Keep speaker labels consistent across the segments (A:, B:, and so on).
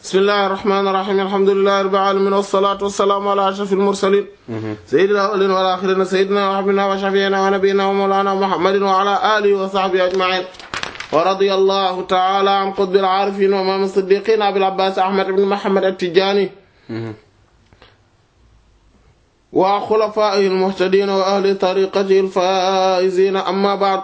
A: bismillahir rahmanir rahim alhamdulillahi rabbil alamin wassalatu wassalamu ala ashrafil mursalin sayyidil awwalin wal akhirin sayyidina wa habibina wa shafi'ina wa nabiyyina wa mawlana muhammadin wa ala alihi wa sahbihi ajma'in wa radiyallahu ta'ala an qutbil arifin wa imam as-siddiqin abil abbas ahmad ibn muhammad at-tijani wa khulafaihi al-muhtadin wa ahli tariqatihi al-faizin amma ba'd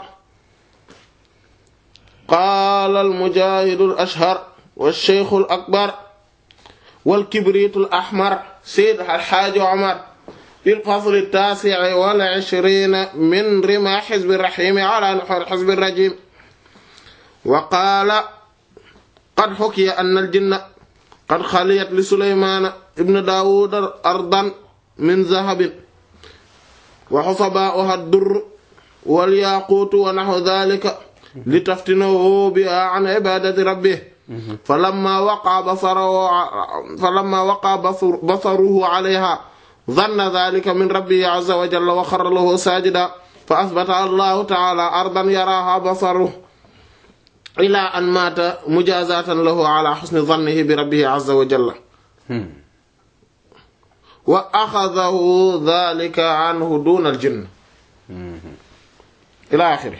A: qala al-mujahid al-ashhar والشيخ الأكبر والكبريت الأحمر سيد الحاج عمر في الفصل التاسع والعشرين من رمى حزب الرحيم على نحور حزب الرجيم وقال قد حكي أن الجن قد خليت لسليمان ابن داود أرضا من ذهب وحصباؤها الدر والياقوت ونحو ذلك لتفتنه بها عن عبادة ربه فلما وقع بصره فلما وقع بصر بصره عليها ظن ذلك من ربه عز وجل وخر له ساجدا فأثبت الله تعالى أرضا يراها بصره إلى أن مات مجازاة له على حسن ظنه بربه عز وجل وأخذه ذلك عنه دون الجن إلى آخره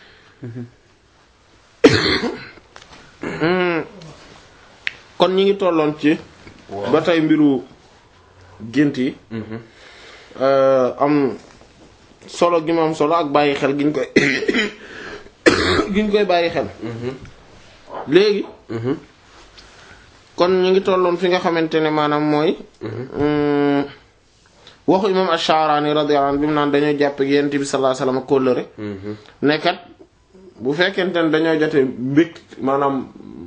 A: kon ñi ngi tolloon ci ba tey mbiru gént yi am solo gi mu am solo ak bàyyi xel giñ koy giñ koy bàyyi xel léegi kon ñi ngi tolloon fi nga xamante ne maanaam mooy waxu imam Ash-Sha'rani radiyallahu anhu bi mu naan dañoo jàpp yonent bi sallallahu alayhi wasallam kóllëre nekkat bu fekkente ne dañoo jote mbég maanaam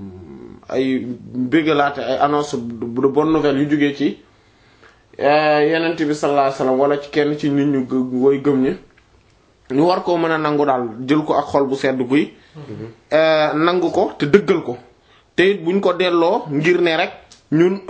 A: ay bégalaate ay annonce de bonne nouvelle yu jógee ci yenent bi sallallahu alayhi wasallam wala ci kenn ci nit ñu woy gëm ñi ñu war koo mën a nangu daal jël ko ak xol bu sedd guy nangu ko te dëggal ko te it buñ ko delloo ngir ne rek ñun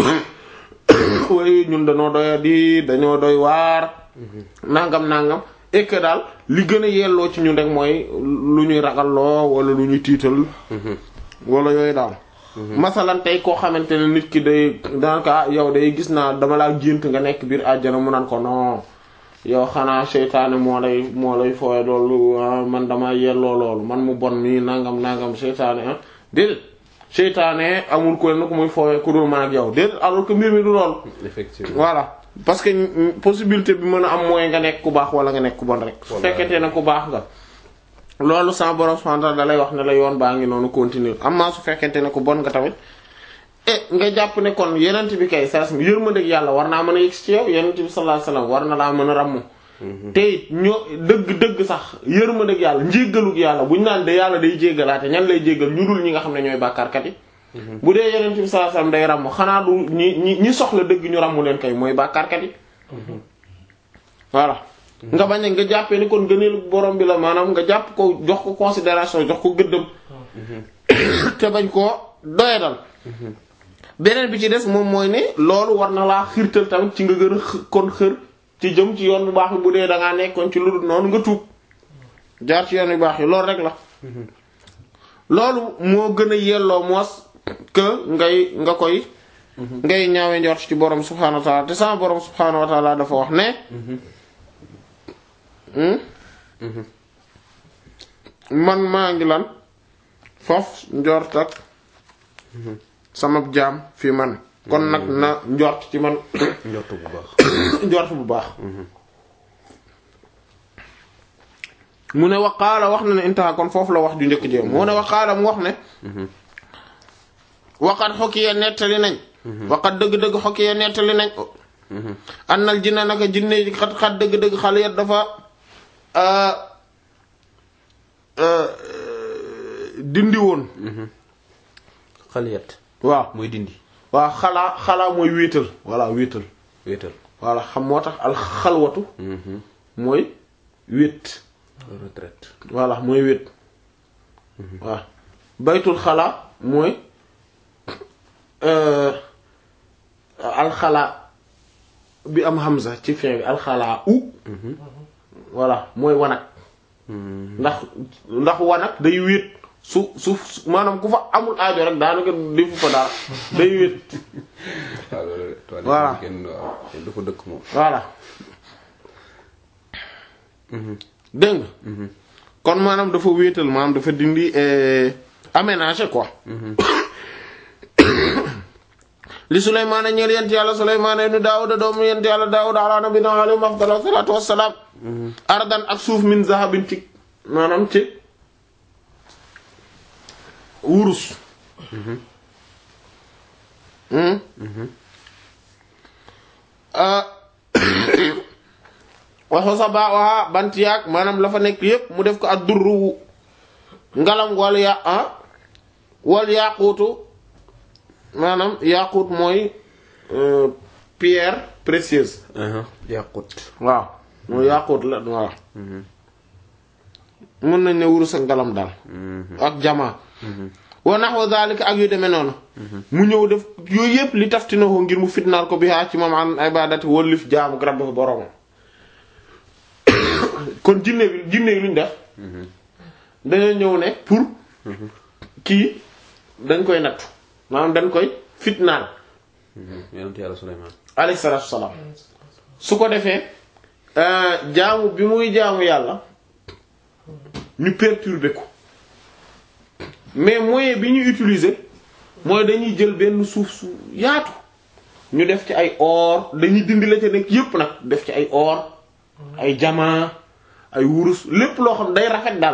A: way ñun dañoo doy di dañoo doy waar nangam nangam et que daal li gën a yelloo ci ñun rek mooy lu ñuy ragalloo wala lu ñuy tiital wala yooyu daal masalan tey koo xamante ne nit ki day daanaka yow day gis naa dama laa gént nga nekk biir àjjana mu naan ko non yow xanaa seytaane moo lay moo lay fooye loolu man dama yelloo loolu man mu bon mii nangam nangam seytaane ah déedéet seytaane amul ku ne ku muy fooye ku dul man ak yow déedéet alors que mbir mi du loolu
B: effectivement
A: voilà parce que possibilité bi mën a am mooy nga nekk ku baax wala nga nekk ku bon rek su fekkente ne ku baax nga loolu sama borom subhanahu wa ta'ala da lay wax ne la yoon baa ngi noonu continuer amma su fekkente ne ku bon nga tamit e nga jàpp ne kon yenent bi kay saa su yërmandeeg yàlla war naa mën a yegg ci yow yenent bi sallallahu alayhi wasallam war na laa mën a ràmm te it ñoo dëgg-dëgg sax yërmandeeg yàlla njéggalug yàlla buñu naan de yàlla day jéggalaate ñan lay jéggal ñu dul ñi nga xam ne ñooy bàkkaarkat yi bu dee yenent bi sallallahu alayhi wasallam day ràmm xanaa du ñi ñi ñi soxla dëgg ñu ràmm leen kay mooy bàkkaarkat yi voilà nga bañ nga jàppee ni kon gëneelu borom bi la maanaam nga jàpp ko jox ko considération jox ko gëddëm te bañ koo doyadal beneen bi ci des moom mooy ne loolu war na laa xiirtal tamit ci nga gën a kon xër ci jëm ci yoon bu baax bi bu dee da ngaa nekkoon ci lu dul noonu nga tuub jaar ci yoon bu baax yi loolu rek la loolu moo gën a yelloo moos que ngay nga koy ngay ñaawe njort ci borom subhaanahu wa ta'ala te sama borom subhaanahu wa ta'ala dafa wax ne man maa ngi lan foofu njort ak sama jaam fi man kon nag na njort ci man
B: njort bu baax
A: njort bu baax mu ne waqaala wax na ne intaha kon foofu la wax ju njëkk jéem mu ne waqaala mu wax ne waqat xokkiya nettali nañ waqat dëgg-dëgg xokkiya nettali nañ annal jinna naka jinne yi xat xat dëgg-dëgg xale yat dafa dindi woon
B: xaliyat
A: waaw
B: mooy dindi
A: waaw xalaa xalaa mooy wéetal voilà wéetal
B: wéetal
A: voilà xam moo tax al xalwatu mooy wéet
B: retraite
A: voilà mooy wéet waaw baytul xalaa mooy alxalaa bi am hamza ci fin bi alxalaa u voilà mooy wanag ndax ndax wanag day wéet su su maanaam ku fa amul aajo rek daanaka defu fa dara day wét
B: waaw loolu toilette
A: Voilà.
B: kenn waaw kenn du fa dëkk moom
A: voilà dégg nga kon maanaam dafa wéetal maanaam dafa dindi eh, aménager quoi li Sulaymaan ñeel yent yàlla Sulaymaan ibn Daawuda doomu yent yàlla Daawuda ala nabiyina alayhi afdalu salaatu wassalaam ardan ak suuf min zahabin ci maanaam ci wurus Hmm? ah waxu sa baa waa bant yaag maanaam la fa nekk yépp mu def ko ak durru ngalam wal ya ah wal yaquutu maanaam yaquut mooy euh, pierre précieuse
B: yàqut
A: waaw mooy yaquut la waaw mën nañ ne wurus ak ngalam daal ak jamaa wa nahwa zalika ak yu demee noonu mu ñëw def yooyu yëpp li taftinahu ngir mu fitnaal ko bi haa ci moom an ibadati wallif jaamu grab dafa boroomam kon jinne bi jinne yi luñ def dañoo ñëw ne pour kii dañ koy nattu maanaam dañ koy fitnaal
B: yonent yàlla Suleymaan
A: alayhi salaatu wassalaam su ko defee euh, jaamu bi muy jaamu yàlla ñu perturber ko mais moyen bi ñu utiliser mooy dañuy jël benn suuf su yaatu ñu def ci ay or dañuy dindi la ca nekk yépp nag def ci ay or ay jamaa ay wurus lépp loo xam day rafet daal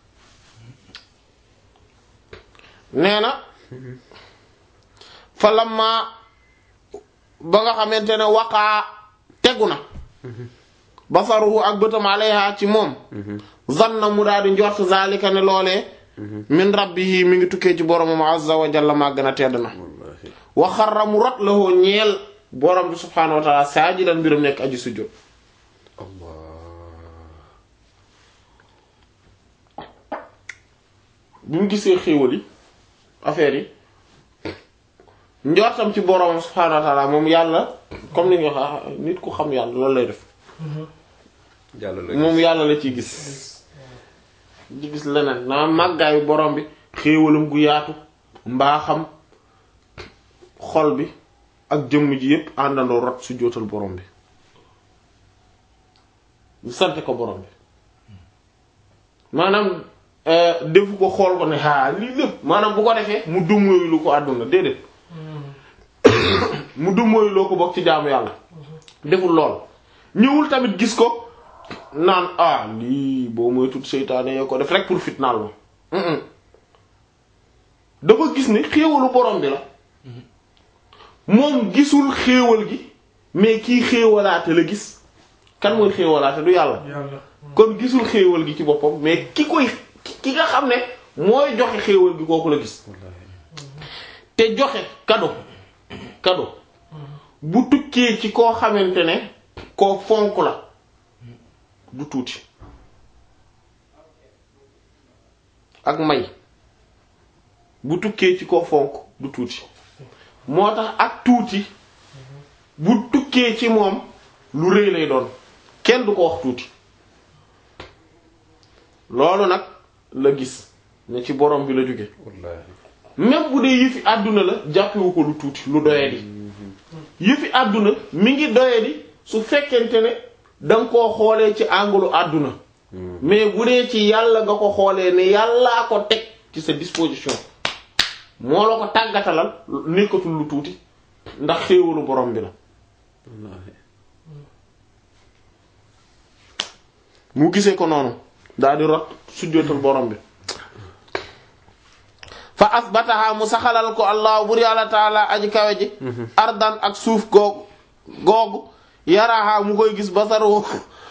A: nee na fa lamma ba nga xamante ne waqaa tegu na basaruhu ak bëtam alayha ci moom zanna mu daal di njort zalika ne loolee min rabbihi mi ngi tukkee ci boromam azza wa jalla maa gën a tedd na
B: wallaahi
A: wa xarra mu rot la hoo ñeel borom bi subhaanahu wa taala saajidan mbiram nekk aji sujjóot
B: allah
A: bi mu gisee xéewal yi affaire yi njortam ci boromam subhaanahu wa taala moom yàlla comme ni nga wax nit ku xam yàlla loolu lay def
B: jàll la
A: moom yàlla la ciy gis di gis leneen naa màggaayu borom bi xéewalam gu yaatu mbaaxam xol bi ak jëmm ji yépp àndandoo rot su jootal borom bi ñu sant ko borom bi maanaam euh, defu ko xool ko ne haa lii lépp maanaam bu ko defee mu dummóoyu lu ko àdduna déedéet mu dummóoyu loo ko bokk ci jaamu yàlla deful lool ñëwul tamit gis ko naan ah lii boo mooy tut seytaane yoo ko def rek pour fitnaal ma Mm-mm. dafa gis ni xéewalu borom bi la moom gisul xéewal gi mais kii xéewalaate la gis kan mooy xéewalaate du yàlla
C: yàlla
A: kon gisul xéewal gi ci boppam mais ki koy ki nga xam ne mooy joxe xéewal gi kooku la gis te joxe cadeau cadeau bu tukkee ci koo xamante ne koo fonk la du tuuti ak may bu tukkee ci koo fonk du tuuti moo tax ak tuuti bu tukkee ci moom lu rëy lay doon kenn du ko wax tuuti loolu nag la gis ne ci borom bi la jóge
B: wallaahi
A: même bu dee yëfi àdduna la jàppewu ko lu tuuti lu doyadi yëfi àdduna mi ngi doyadi su fekkente ne danga koo xoolee ci angulu àdduna mais bu dee ci yàlla nga ko xoolee ne yàllaa ko teg ci sa disposition moo la ko tàggatalal nekkatul lu tuuti ndax xéewalu borom bi la
B: wallaahi
A: mu gisee ko noonu daal di rot sujjóotal borom bi fa asbataha mu saxalal ko allah bur yàlla taala aji kawe ji ardan ak suuf googu googu yaraha mu koy gis basaru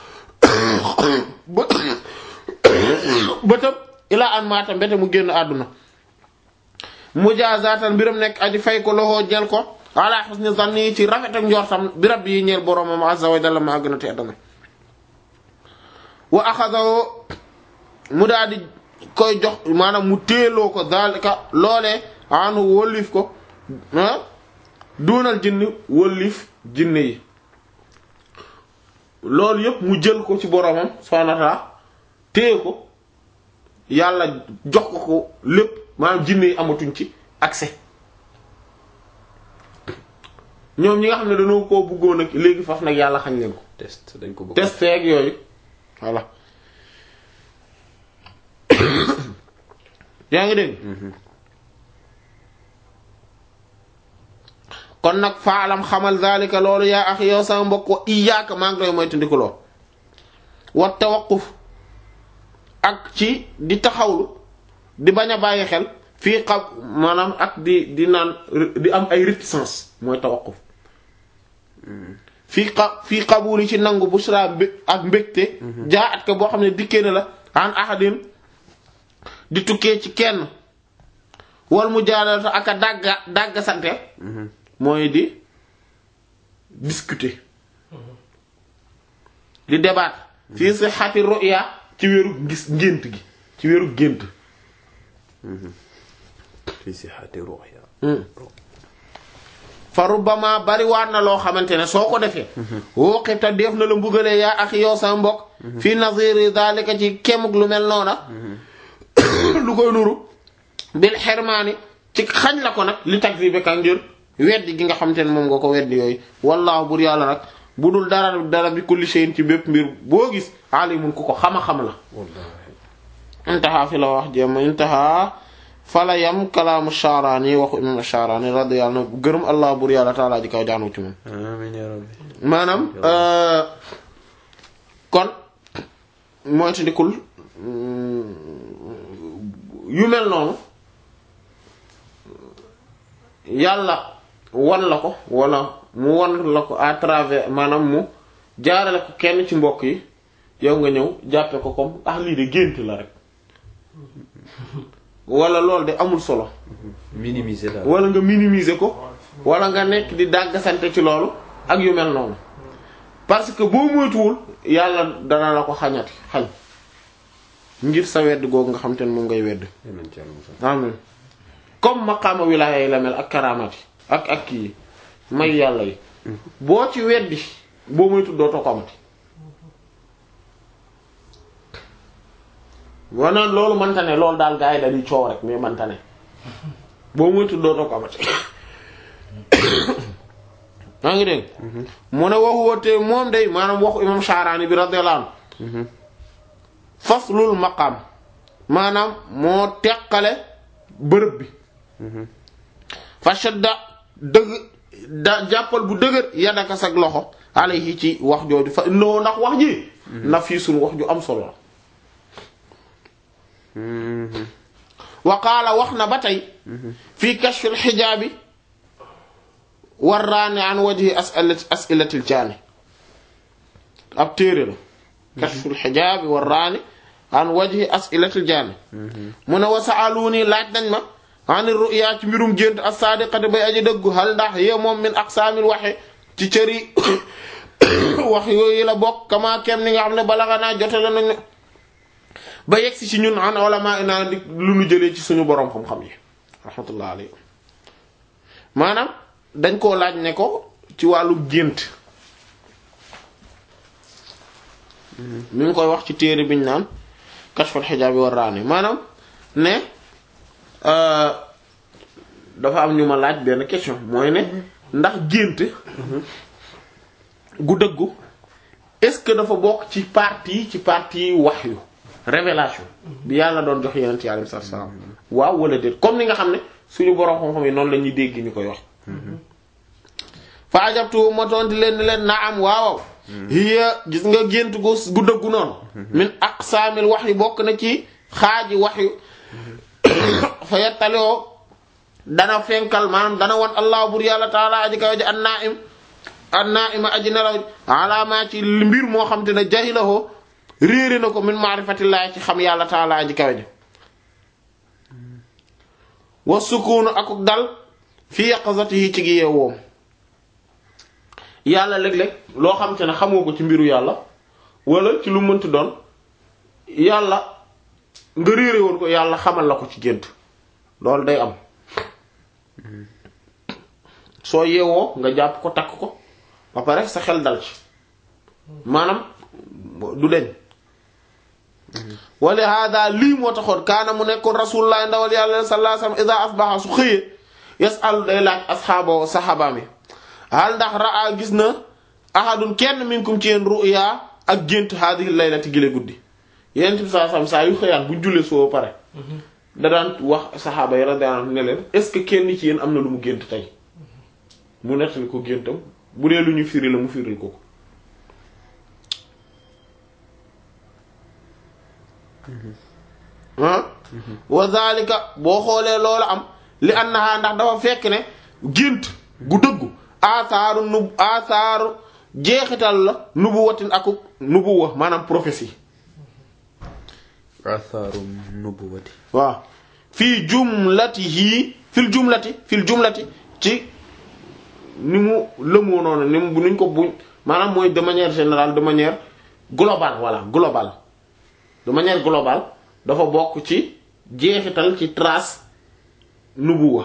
A: bë bëtëb ilaa an maata mbete mu génn àdduna mujaazatan mbiram nekk aji fay ko loxoo jël ko ala husni zanni ci rafet ak njortam bi rabbi yi ñeel boromam azza wa jalla ma gën a tedd na wa axadahu mu daal di koy jox maanaam mu téeloo ko zalika loolee anu wëllif ko ah duunal jinni wëllif jinne yi loolu yépp mu jël ko ci boromam subhanahu wa ta'ala téye ko yàlla jox ko ko lépp maanaam jinne yi amatuñ ci accès ñoom ñi nga xam ne dañoo koo bëggoon ak léegi faf nag yàlla xañ leen ko
B: test dañ ko bëgg
A: test ak yooyu voilà yaa ngi dégg kon nag faalam xamal zalika loolu yaa axi yow sama mbokk wa iyaaka maa ngi doy mooy tandikuloo wa tawaquf ak ci di taxawlu di bañ a bàyyi xel fii xam maanaam ak di di naan di am ay réticence mooy tawaquf fii xa fii qabuli ci nangu busra mbé ak mbégte jaa at ka boo xam ne dikkee na la an ahadin di tukkee ci kenn wal mu jaadalata ak a dàgga dàgga sante mooy di discuter di débat fii sihhati ru'ya ci wéru gis ngént gi ci wéru gént
B: fii si xaati ruux ya
A: fa rubbama bari waat na loo xamante ne soo ko defee wooqita def na la mbugalee yaa ak yow sa mbokk fi naziri zalika ci kemuk lu mel noona lu koy nuru bil xermaani ci xañ la ko nag li takzibe ka ngir weddi gi nga xamante ne moom nga ko weddi yooyu wallaahu bur yàlla nag bu dul dara dara bi kulli shay'in ci bépp mbir boo gis alimun ku ko xama-xam la
B: wallaahi
A: intaha fi la wax jéema intaha fala yam kalaamu Sha'rani waxu imam Sha'rani radiyallahu anhu gërëm allah bur yàlla taalaa ji kaw jaanu ci moom
B: amiin yaa rabbi
A: maanaam euh, kon mooy te ndikul yu mel noonu yàlla wan la ko wala mu wan la ko à travers maanaam mu jaarale ko kenn ci mbokk yi yow nga ñëw jàppe ko comme ah lii de gént la rek wala loolu de amul solo
B: minimiser daal
A: wala nga minimiser ko wala nga nekk di dàggasante ci loolu ak yu mel noonu parce que boo moytuwul yàlla dana la ko xañati xañ ngir sa wedd googu nga xam te ne moom ngay wedd
B: yal nañ ci yàlla musal
A: amin comme maqaama wilaaya yi la mel ak karaamati ak ak kii may yàlla yi boo ci weddi boo moytu dootoo ko amati wana loolu manta ne loolu daal gaa yi dañuy coow rek mais manta ne boo moytu dootoo ko amati maa ngi dégg mu ne waxu woote moom day maanaam waxu imam Sha'rani bi radiyallahu anhu faslul maqaam maanaam moo teqale bërëb bi fa shadda dëgg da jàppal bu dëgër yadaka sag loxo alayhi ci wax jooju fa noo ndax wax ji na fii suñu wax ju am solo la wa qaala wax na ba tey fii kashfil xijaabi warraani an wajhi asilati asilatil jaani ab téere la kashful xijaabi warraani an wajhi asilatil jaani mu ne wa sa'aluni laaj nañ ma ani ru'ya ci mbirum gént as-sadiqati bay aji dëggu hal ndax yee moom min aqsaamil waxe ci cëri wax yooyu la bokk kama kem ni nga xam ne balaga naa jote la nañu ba yegsi ci ñun an ulama ina di lu nu jëlee ci suñu boroom xam-xam yi rahmatullah alayhi maanaam dañ koo laaj ne ko ci wàllu gént mi ngi koy wax ci téere biñ naan kashful xijaab yi war raane maanaam ne dafa am ñu ma laaj benn question mooy ne ndax gént gu dëggu est-ce que dafa bokk ci partie ci partie wahyu révélation bi yàlla doon jox yeneen ci alayhi salaam waaw wala déet comme ni nga xam ne suñu borom xam-xam yi noonu la ñuy dégg ñu koy wax fa ajabtu ma tonti leen ni leen naa am waaw hiya gis nga gént gu gu dëggu noonu min aqsaamil wahyi bokk na ci xaaji wahyu fa yettaliwoo dana fenkal maanaam dana wan allah bur yàlla taala aji kaw ji an naa im an naa ima aji nelaw alaamaa ci mbir moo xam te ne jahilahoo réere na ko min maarifatillaahi ci xam yàlla taala aji kaw ji wa sukuunu akuk dal fi yaqazatihi ci gi yeewoom yàlla léeg-léeg loo xam te ne xamoo ko ci mbiru yàlla wala ci lu mënti doon yàlla nga réere woon ko yàlla xamal la ko ci gént loolu day am soo yeewoo nga jàpp ko takk ko ba pare sa xel dal ci maanaam du deñ wali hada lii moo taxoon kaana mu nekkoon rasulullah ndawal yàlla sallallahu alayhi wasallam ida asbaha su xëyee yasalu day laaj asxaaba saxaabaam yi hal ndax raa gis na ahadun kenn minkum ci yéen ruya ak gént haadihi laylati gile guddi yenent bi sallallahu alayhi wasallam saa yu xëyaan bu jullee soo pare da daan wax saxaaba yi radiyallahu anhum ne leen est-ce que kenn ci yéen am na lu mu gént tey mu nettali ko géntam bu dee lu ñu firi la mu firil ko ko ah wa zalika boo xoolee loolu am li annaha ndax dafa fekk ne gént gu dëggu asaaru nub asaaru jeexital la nubuwatin aku nubuwa maanaam prophétie
B: athaaru nubuwati
A: waaw fii jumlatihi fil jumlati fil jumlati ci ni mu lëmoo noonu ni mu nuñ ko buñ maanaam mooy de manière générale de manière globale voilà globale de manière globale dafa bokk ci jeexital ci trace nubuwa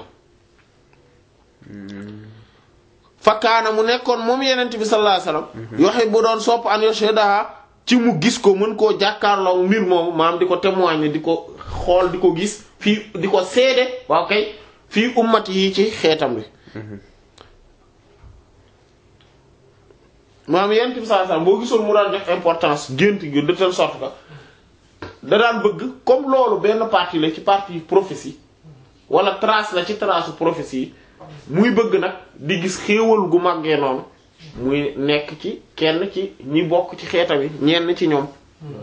A: fakkaana mu nekkoon moom yenent bi sallallahu alayhi wasallam yoxe bu doon sopp an yashhadaha ci mu gis ko mën koo jàkkaarloo mbir moomu maam di ko témoigner di ko xool di ko gis fii di ko seede waaw kay fii ummat yi ci xeetam bi maam yenent bi sallallahu alayhi wasallam boo gisoon mu daan def importance gént gi de telle sorte que da daan bëgg comme loolu benn partie la ci partie prophétie wala trace la ci trace prophétie yi muy bëgg nag di gis xéewal gu màggee noonu muy nekk ci kenn ci ñi bokk ci xeeta bi ñenn ci ñoom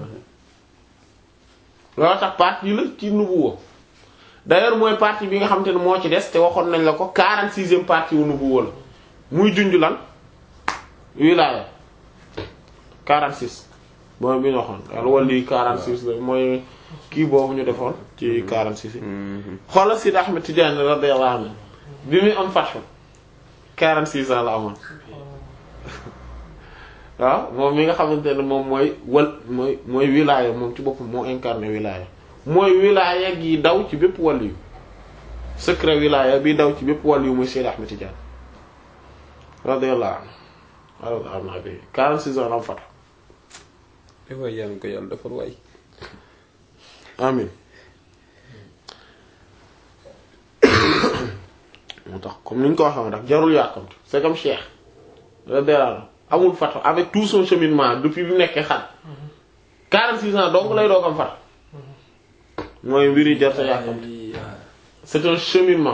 A: loolu tax partie la ci nubuwa d'ailleurs mooy partie bi nga xam te ne moo ci des te waxoon nañ la ko 46e partie wu nubuwa la muy junj lan wilaaya 46 mooy bi ñu waxoon al wali 46 la mooy kii boobu ñu defoon ci 46 yi xoolal Sidi Ahmed Tidiane radiyallahu anhu bi muy am fatxu 46 ans la amoon waaw moom mi nga xamante ne moom mooy wal mooy mooy wilaaya moom ci boppam moo incarné wilaaya mooy wilaaya gi daw ci bépp wàll yu secret wilaaya bi daw ci bépp wàll yu mooy Sidi Ahmed Tidiane radiyallahu anhu radiyallahu anhu 46 ans la am fatxu
B: e waay yàlla ko yàlla defal waay
A: amin moo tax comme ni ñu ko waxee woon rek jarul yàkkamti c'est comme Cheikh radiyallahu amul fatu avec tout son cheminement depuis bi mu nekkee xat 46 ans donc lay doog am fat mooy mbir yi jar sa yàkkamti c'est un cheminement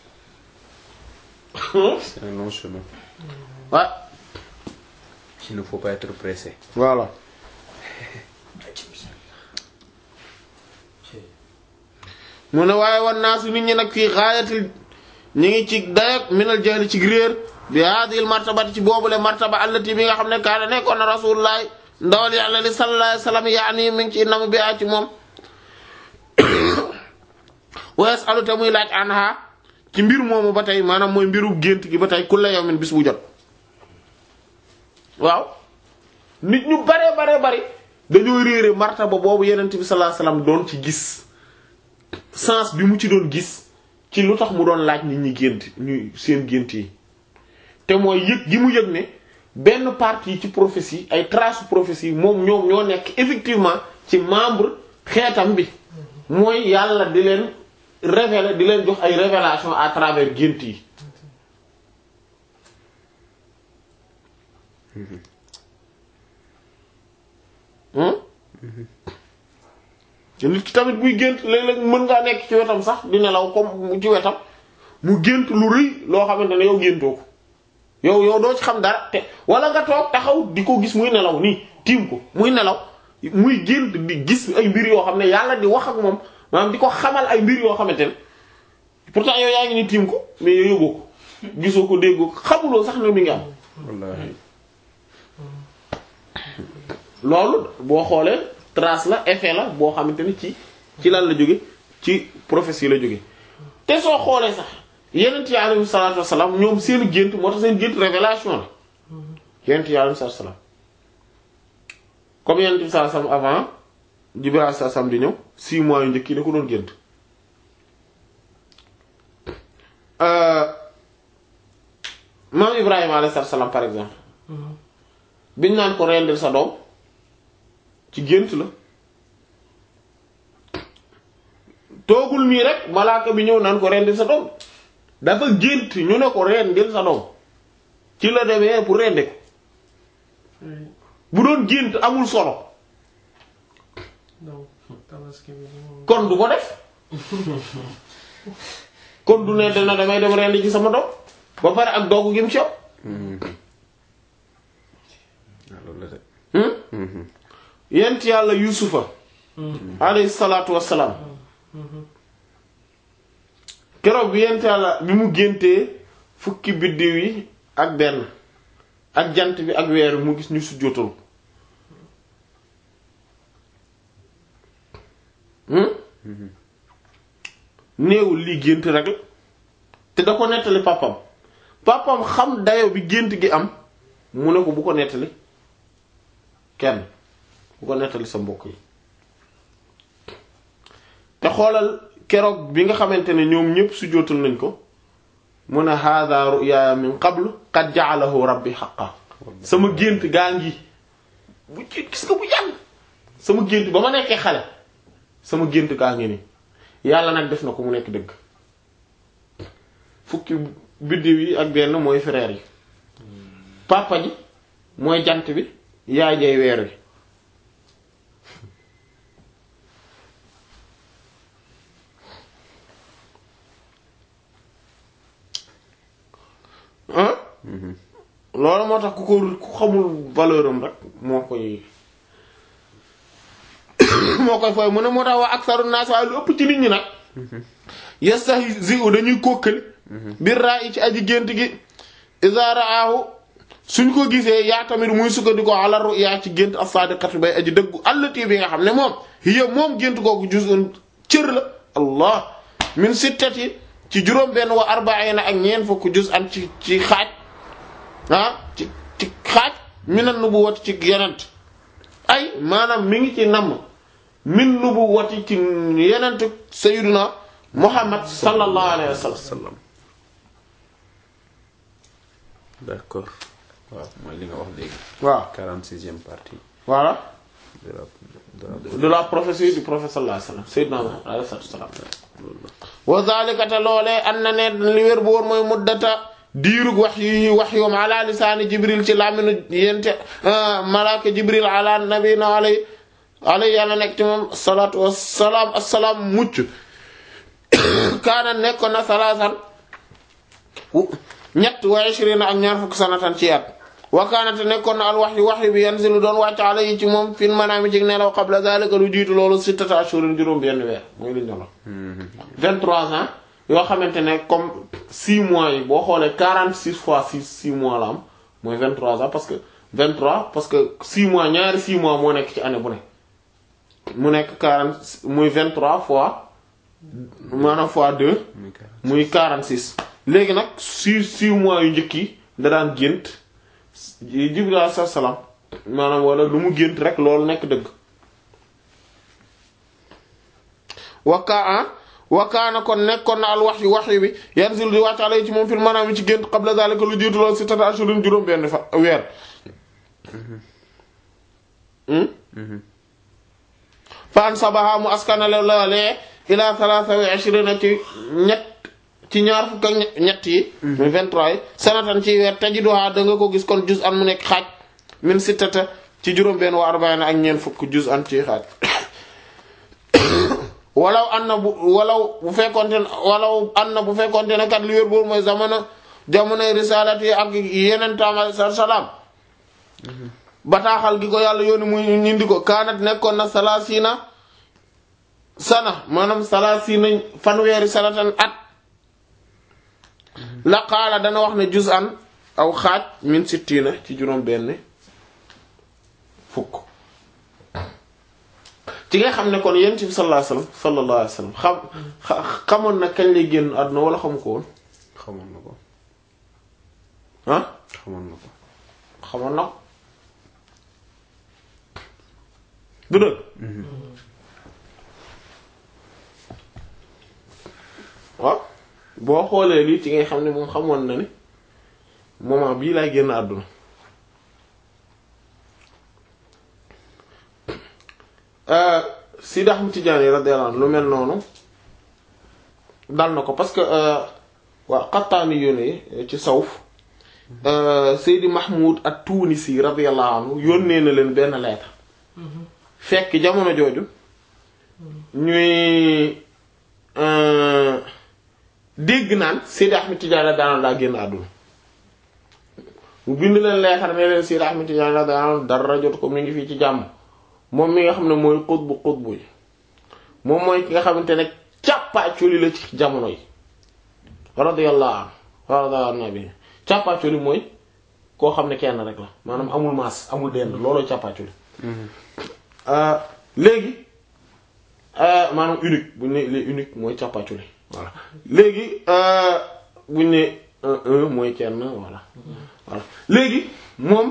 B: c'est un long chemin
A: ouais
B: il ne faut pas être pressé
A: voilà mu ne waaye wan naa su nit ñi nag fii xaayatil ñi ngi ci dayak minal jahli ci réer bi hadhihi martabati ci boobule martaba allati bi nga xam ne kaana nekkoon na rasulullah ndawal yàlla li sallallahu alayhi wasallam yaani mi ngi ci nam bi a ci moom wa yasalu te muy laaj anha ci mbir moomu ba tey maanaam mooy mbiru gént gi ba tey kulla yawmin bis bu jot waaw nit ñu bare bare bari dañoo réere martaba boobu yenent bi sallallahu alayhi wasallam doon ci gis sens bi mu ci doon gis ci lu tax mu doon laaj nit ñi gént ñu seen gént yi te mooy yëg gi mu yëg ne benn partie ci prophétie ay traces prophétie moom ñoom ñoo nekk effectivement ci membre xeetam bi mooy yàlla di leen révéler di leen jox ay révélation à travers gént yi te nit ki tamit buy gént léeg-léeg mën ngaa nekk ci wetam sax di nelaw comme ci wetam mu gént lu rëy loo xamante ne yow géntoo ko yow yow doo ci xam dara te wala nga toog taxaw di ko gis muy nelaw nii tiim ko muy nelaw muy gént di gis ay mbir yoo xam ne yàlla di wax ak moom maanaam di ko xamal ay mbir yoo xamante ne pourtant yow yaa ngi ni tiim ko mais yow yëgoo ko gisoo ko déggoo ko xamuloo sax ne mi ngi am
B: wallahi
A: loolu boo xoolee trace la effet la boo xamante ni ci ci lan la jóge ci prophétie la jóge te soo xoolee sax yenent yi alayhi salaatu wasalaam ñoom seen gént moo tax seen gént révélation la yenent yi alayhi salaatu wasalaam comme yenent bi sallallahu alayhi wasallam avant Jibril alayhi salaam di ñëw six mois yu njëkk yi da ko doon gént maam Ibrahima alayhi salaam par exemple biñ naan ko rendil sa doom ci gént la toogul nii rek malaaka bi ñëw naan ko rendil sa doom dafa gént ñu ne ko rendil sa doom ci la demee pour rendi ko bu doon gént amul solo
C: donc tabaski bi moom
A: kon du ko def kon du ne dana damay dem rendi ci sama doom ba pare ak dogg gi mu ci yow
B: waaw loolu la de.
A: hmm yent yàlla yusufa alayhi salaatu wassalaam keroog bi yent yàlla bi mu géntee fukki biddiw yi ak benn ak jant bi ak weer mu gis ñu sujjóotal ko hmm néewul lii gént rek la te da ko nettali pàppam pàppam xam dayo bi gént gi am mu ne ko bu ko nettali kenn bu ko nettali sa mbokk yi te xoolal keroog bi nga xamante ne ñoom ñépp sujjóotal nañ ko mu ne hadha ru'ya min qablu qad ja'alahu rabbi haqqan sama gént gaa ngi bu ci gis nga bu yàgg sama gént ba ma nekkee xale sama gént gaa ngi nii yàlla nag def na ko mu nekk dëgg fukki biddiw yi ak benn mooy frère yi papa ji mooy jant bi yaay jay weer wi ah loolu moo tax ku ko ku xamul valeur am rek moo koy moo koy fooy mu ne moo tax waa aksaru naas waaye lu ëpp ci nit ñi nag yastahzi'u dañuy kókkali bir ra'i ci aji gént gi iza ra'ahu suñ ko gisee yaa tamit muy sukkandiku ala ru'ya ci gént as-sadiqatu bay aji dëggu allati bi nga xam ne moom hiya moom gént googu juz'un cër la allah min sittati ci juróom benn wa arba'ina ak ñeent fukk juz'an ci ci xaaj ah ci ci xaaj minan nubuwwati ci yenent ay maanaam mi ngi ci namm min nubuwwati ci yenent sayyiduna muhammad sallallahu alayhi wa sallam
B: d'accord waaw mooy li nga wax léegi.
A: waaw
B: 46e partie
A: voilà
B: de la de la
A: de la prophétie du prophète sallallahu alayhi wa sallam sayyidina muhammad alayhi salaam wa zalika te loolee an na ne li wér bu wóor mooy muddata diirug wax yi wax yoom ala lisaani jibril ci laminu yente malaaka jibril ala nabina alay alay yàlla nekk ci moom salaatu wassalaam assalaam mucc kaana nekkoon na salaasan ñett wa ishrina ak ñaar fukk sanatan ci at wa kaana te nekkoon na al wahyu wahyu bi yanzilu doon wàcc alayhi ci moom fin manaami ci nelaw qabla zalika lu jiitu loolu sittata ashurin juróom benn weer mooy li ñu doon 23 ans yoo xamante ne comme 6 mois yi boo xoolee 46 fois 6 6 mois la am mooy 23 ans parce que 23 parce que 6 mois ñaari 6 mois moo nekk ci année bu ne mu nekk 40 muy 23 fois maanaam fois 2 muy 46 léegi nag 6 6 mois yu njëkk yi da daan gént Jibril alayhi salaam maanaam wala lu mu gént rek loolu nekk dëgg wakkaa wakaana kon nekkoon na al wax yu wax yu bi yanzil di wàcc alay ci moom fil manaam ci gént qabla zalika lu jiitu loolu si tata ashurin juróom benn fa weer fa an sabaha mu askanale loolee ila thalatha wa ashrina ci ñett ci ñaar fukk ak ñett yi muy 23 yi sanatan ci weer tajiduha da nga ko gis kon juz an mu nekk xaaj min sittata ci juróom benn wa arbaina ak ñeent fukk juz an ci xaaj walaw an na bu walaw bu fekkonte ne walaw an na bu fekkonte ne kat li wér boobu mooy jamono jamonoy risalat yi ak yeneen taama salaam bataaxal gi ko yàlla yooni muy ñindi ko kaanat nekkoon na salaasina sana maanaam salaasina fanweeri sanatan at la qaala dana wax ne juz an aw xaaj min sittina ci juróom benn fukk ci nga xam ne kon yonent bi sallallahu alayhi wasallam sallallahu alayhi wasallam xam xamoon na kañ lay génn àdduna wala xamu ko woon
B: xamoon na ko
A: ah
B: xamoon na ko
A: xamoon na ko du dëgg waaw boo xoolee lii ci ngay xam ne moom xamoon na ni moment bii lay génn àdduna Sidi Ahmad Tijaani radiyallahu anhu lu mel noonu dal na ko parce que waa xattaani yónnee ci sawf Seydi Mahmoud at-Tunisi radiyallahu anhu yónnee na leen benn lettre fekk jamono jooju ñuy dégg naan Seydi Ahmed Tidiane daanal daa génn àdduna mu bind leen leexar ne leen Seydi Ahmed Tidiane daanal dara jot ko mi ngi fii ci jàmm moom mi nga xam ne mooy xutbu xutbu yi moom mooy ki nga xamante ne càppaacoli la ci jamono yi radiyallahu anhu radiyallahu anhu nabi càppaacoli mooy koo xam ne kenn rek la maanaam amul maas amul dend looloo càppaacoli léegi maanaam unique bu ñu ne les unique mooy càppaacoli voilà léegi bu ñu ne un un mooy kenn voilà voilà léegi moom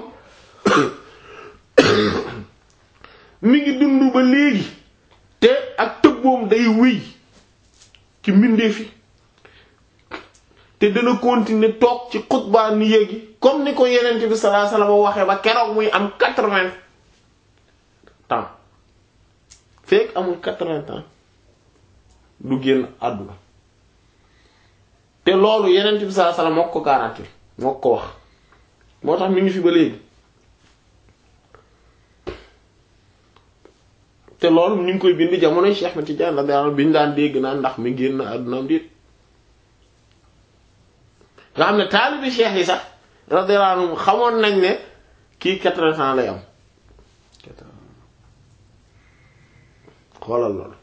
A: mi ngi dund ba léegi te ak tëbboom day wéy ci mbindeef yi te dana continuer toog ci xutbaa ni yéegi comme ni ko yeneen bi sallallahu alayhi wasallam waxee ba keroog muy am quatre-vingts ans fekk amul quatre-vingts ans du génn àdduna te loolu yeneen bi sallallahu alayhi wasallam moo ko garanti moo ko wax moo tax mi ngi fi ba léegi te loolu ñu ngi koy bind jamonoy Cheikh Ahmed Tidiane radiyallahu anhu bi ñu daan dégg naan ndax mi génn àddunaam déet nga xam ne taalibi cheikh yi sax radiyallahu anhum xamoon nañ ne kii quatre-vingts ans lay am xoolal loolu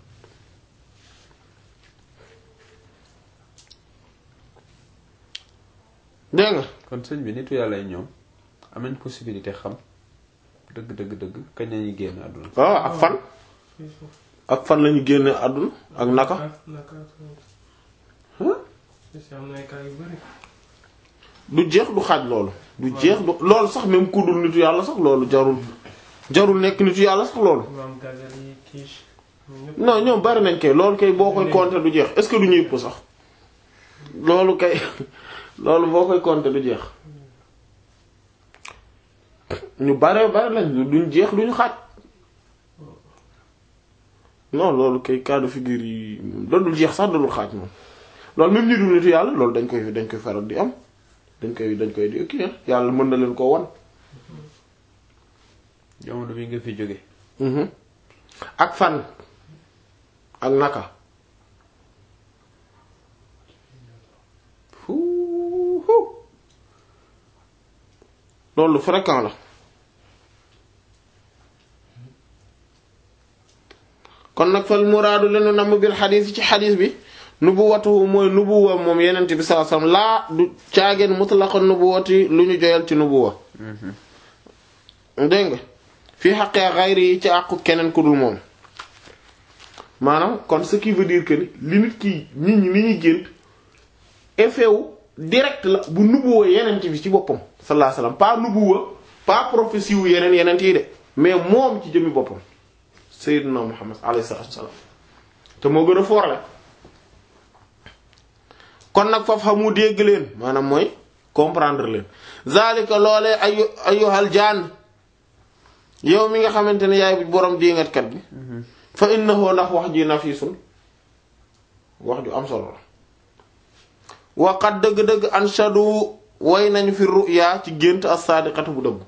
A: dégg nga
B: kon sëñ bi nitu yàlla yi ñoom am nañ possibilité xam dëgg dëgg dëgg kañ lañuy génn àdduna
A: waaw ak fan ak fan lañu génne àdduna ak naka
C: naka
A: Huh?
C: si am na ay cas yu bari
A: du jeex du xaaj loolu du jeex du loolu sax même ku dul nitu yàlla sax loolu jarul jarul nekk nitu yàlla sax loolu
C: imam Ghazali Kish ñoom ñëpp
A: non ñoom bari nañ kay loolu kay boo koy compter du jeex est-ce que du ñëpp sax loolu kay loolu boo koy compter du jeex ñu bare bari lañ duñ jeex duñu xaaj non loolu kay cas de figure yi loolu dul jeex sax dalul xaaj moom loolu même ñi dul nitu yàlla loolu dañ koy dañ koy faral di am dañ koy dañ koy di kii yàlla mën na leen koo wan
B: jamono bi nga fi jóge
A: Mhm. ak fan ak naka fuuhu loolu lu fréquent la kon nag fal muraadu lenu namm bil xadiis ci xadiis bi nubuwatuhu mooy nubuwa moom yenent bi sallallahu alayhi wasallam laa du caageen mutlaqan nubuwati lu ñu joyal ci nubuwa dégg nga fii xaqee xayri yi ci àqu keneen ku dul moom maanaam kon ce qui veut dire que ni li nit ki nit ñi li ñuy gént effet wu direct la bu nubuwa yenent bi ci boppam sallallahu alayhi wasallam pas nubuwa pas prophétie wu yeneen yenent yi de mais moom ci jëmmi boppam sayyidina muhammad alayhi salatu wasallam te moo gën a foorle kon nag foofu xamu dégg leen maanaam mooy comprendre leen zalika loolee ayu ayyuhal jaan yow mi nga xamante ne yaay borom diingatkat bi fa innahu ndax wax ji nafisun wax ju am solo la waqat dëgg-dëgg anshadu way nañu fi ru'ya ci gént as-sadiqatu bu dëgg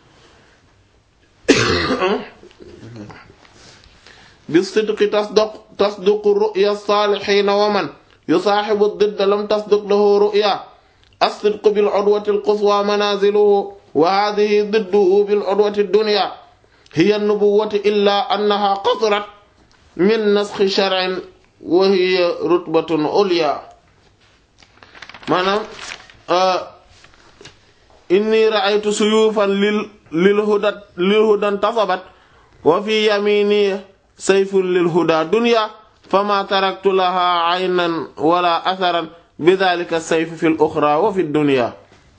A: bi sidqi tasduq tasduqu ru'ya as-salihin wa man yusaahibu ad-didda lam tasduq lahu ru'ya as-sidqu bil udwati al-quswa manaziluhu wa hadhihi didduhu bil udwati ad-dunya hiya an-nubuwwatu illa annaha qasrat min naskhi shar'in wa hiya rutbatun ulya maanaam inni ra'aytu suyufan lil lil huda lil hudan tasabat wa fi yamini sayfun lil huda dunya fama taraktu laha aynan wala atharan bidhalika sayf fi al ukhra wa fi dunya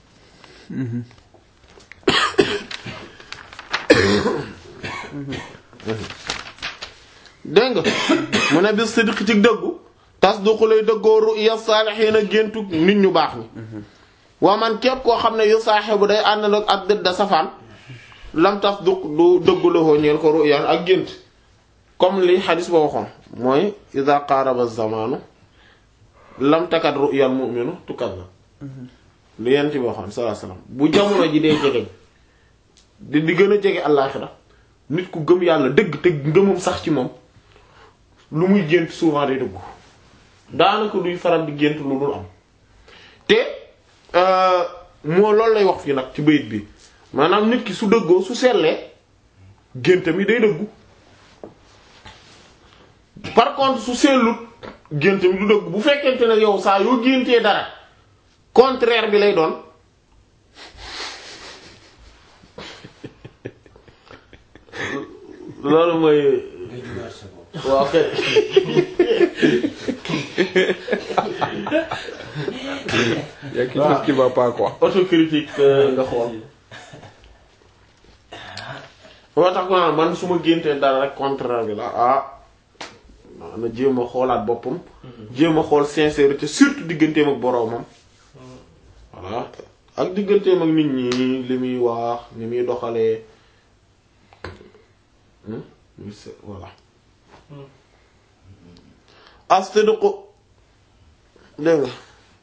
A: dégg nga mu ne bis sidq ci dëggu tasduqu lay dëggoo ru'ya saalihiina géntu nit ñu baax ñi waa man képp koo xam ne yu saaxibu day ànd nag ak dëdda safaan lam tasduq du dëggu la hoo ñeel ko ru'yaan ak gént comme li xadis ba waxoon mooy ida qaaraba zamaanu lam takat ru'yal mu'minu tukadhab lu yent bi waxoon sallallahu alayhi wasallam bu jamono ji dee jegeñ di di gën a jege àllaaxira nit ku gëm yàlla dëgg te ngëmam sax ci moom lu muy gént souvent day dëggu daanaka duy faral di gént lu dul am te moo loolu lay wax fii nag ci bayit bi maanaam nit ki su dëggoo su sellee géntam yi day dëggu par contre su sellut géntam yi du dëggu bu fekkente ne yow saa yoo géntee dara contraire bi lay doon loolu mooy
D: nga jugaat sa bopp.
A: waaw kay
B: y a quelque chose qui va pas quoi.
A: autocritique euh, nga xool moo tax ko naan man su ma géntee dara rek contraire bi la ah na jéem a xoolaat boppam jéem a xool sincérité surtout digganteem ak boroomam voilà ak digganteem ak nit ñi li muy wax ni muy doxalee Hmm? muy se- voilà as-sidqu dégg nga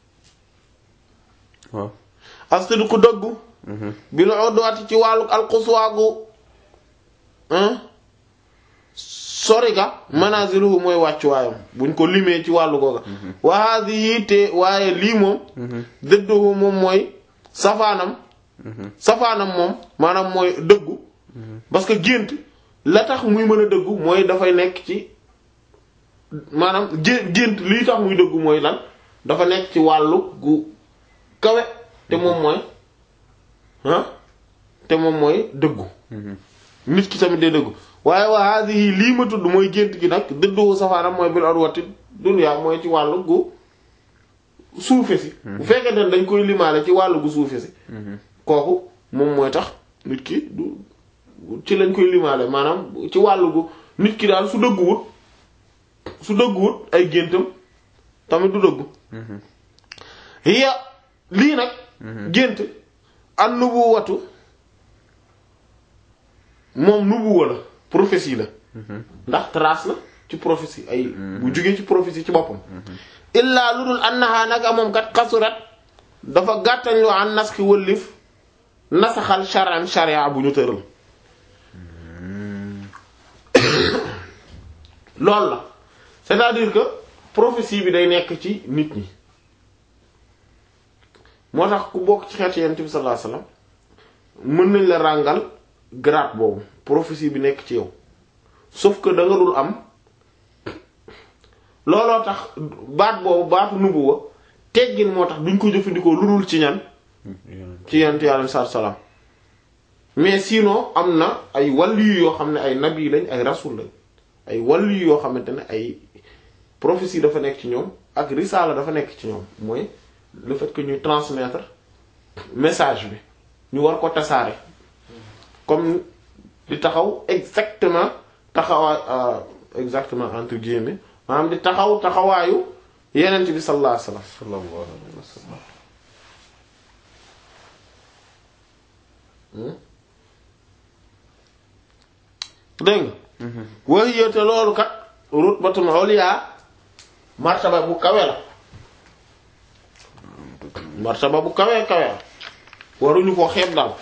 B: waaw.
A: as-sidqu dëggu bi la odduwaati ci wàllu alxuswaagu sori ga manaziluhu mooy wàccuwaayam buñ ko limee ci wàllu googa wa hadhihi te waaye lii moom dëdduhu moom mooy safaanam safaanam moom maanaam mooy dëggu parce que gént la tax muy mën a dëggu mooy dafay nekk ci maanaam gé gént lii tax muy dëggu mooy lan dafa nekk ci wàllu gu kawe te moom mooy ah te moom mooy dëggu nit ki tamit day dëggu waaye wa hadhihi lii ma tudd mooy gént gi nag dëddu safaanam mooy bil arwati dunya mooy ci wàllu gu suufe si bu fekkee ne dañ koy limaale ci wàllu gu suufe si kooku moom mooy tax nit ki du ci lañ koy limaale maanaam ci wàllu gu nit ki daal su dëgguwut su dëgguwut ay géntam tamit du dëggu hiya lii nag gént an nubuwatu moom nubuwa la prophétie la ndax trace la ci prophétie ay bu jógee ci prophétie ci boppam illaa lu dul annaha naka moom kat xasurat dafa gàttañ lu an naski wëllif nasaxal sharan sharia bu ñu tëral loolu la c'est-à-dire que prophétie bi day nekk ci nit ñi moo tax ku bokk ci xeetu Yonent bi sallallahu alayhi wasallam mën nañ la ràngal grade boobu prophétie bi nekk ci yow sauf que da nga dul am looloo tax baat boobu baatu nubuwa teggin moo tax duñ ko jëfandikoo lu dul ci ñan ci Yonent Yàlla sallallahu alayhi wasallam mais sinon am na ay wàllu yoo xam ne ay nabi lañ ay rasul lañ ay wàllu yoo xamante ne ay prophétie dafa nekk ci ñoom ak risaala dafa nekk ci ñoom mooy le fait que ñuy transmettre message bi ñu war ko tasaare comme di taxaw exactement taxawaay exactement entre guillemets maanaam di taxaw taxawaayu yenent bi sallallahu alayhi wasallam
B: sallallahu alayhi wa sallam.
A: dégg nga wax yéete loolu kat rutbatun ulya martaba bu kawe la martaba bu kawe kawe la waruñu ko xeeb daal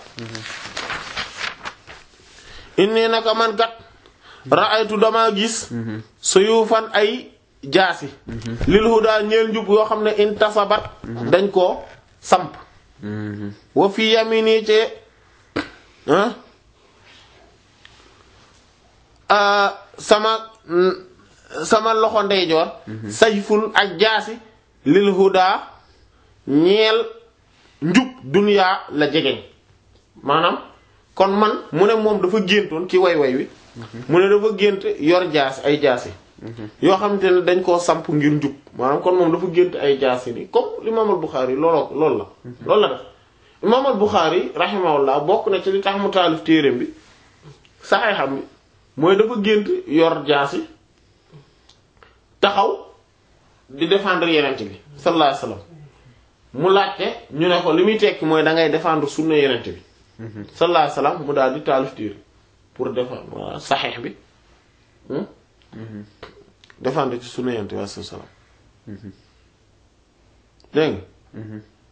A: inni naka man kat ra'aytu dama gis suyufan ay jaasi lil huda ñeel njub yoo xam ne intasabat dañ koo samp wa fi yamini ci ah ah, sama mm, sama loxo ndeyjoor sayfun ak jaasi lil huda ñeel njub duniyaa la jegeñ maanaam kon man mu ne moom dafa géntoon ci way way wi mu ne dafa gént yor jaasi ay jaasi yoo xamante ne dañ koo samp ngir njub maanaam kon moom dafa gént ay jaasi ni comme l'imam al-Bukhari looloo loolu la loolu la def imam al-Bukhari rahimahullah bokk na ci li tax mu taalif téereem bi saxee xam bi mooy dafa gént yor jaasi taxaw di défendre yenent bi sallallahu alayhi wasallam mu laajte ñu ne ko li muy tekki mooy da ngay défendre sunna yenent bi sallallahu alayhi wasallam mu daal di taalif téere pour défendre voilà saxeex bi hmm? défendre ci sunna yenent bi sallallahu alayhi wasallam dégg nga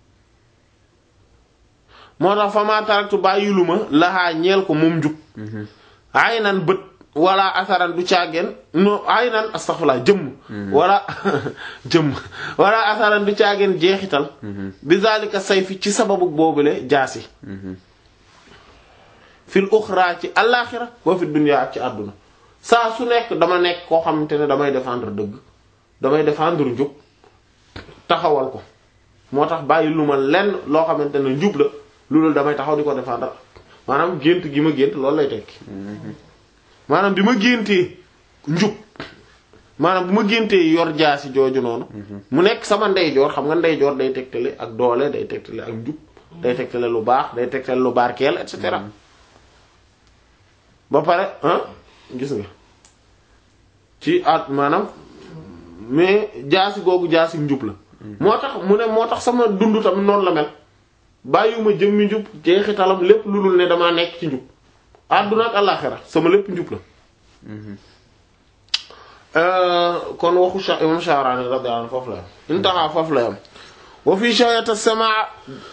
A: moo tax fa ma taraktu bàyyiluma laxaa ñeel ko moom njub ay nan bët wala asaran du caageen no ay nan astaghfirullah jëmm wala jëmm wala asaran du caageen jeexital bi zalika sayfi ci sababu boobule jaasi fil uxra ci allaaxira wa fi dunya ak ci àdduna saa su nekk dama nekk koo xamante ne damay défendre dëgg damay défendre njub taxawal ko moo tax bàyyi lu ma lenn loo xamante ne njub la loolu damay taxaw di ko défendre maanaam gént gi ma gént loolu lay tekki maanaam bi ma géntee njub maanaam bu ma géntee yor jaasi jooju noonu mu nekk sama ndeyjoor xam nga ndeyjoor day tegtale ak doole day tegtale ak njub day tegtale lu baax day tegtale lu barkeel et cetera ba pare ah gis nga ci at maanaam mais jaasi googu jaasi njub la moo tax mu ne moo tax sama dund tamit noonu la mel bàyyiwuma jëmmi njub jeexitalam lépp lu dul ne damaa nekk ci njub àdduna ak àllaaxira sama lépp njub la kon waxu Sha imam Sha'rani radiyallahu anhu foofu la yam intaha foofu la yam wa fi shayat as-sama'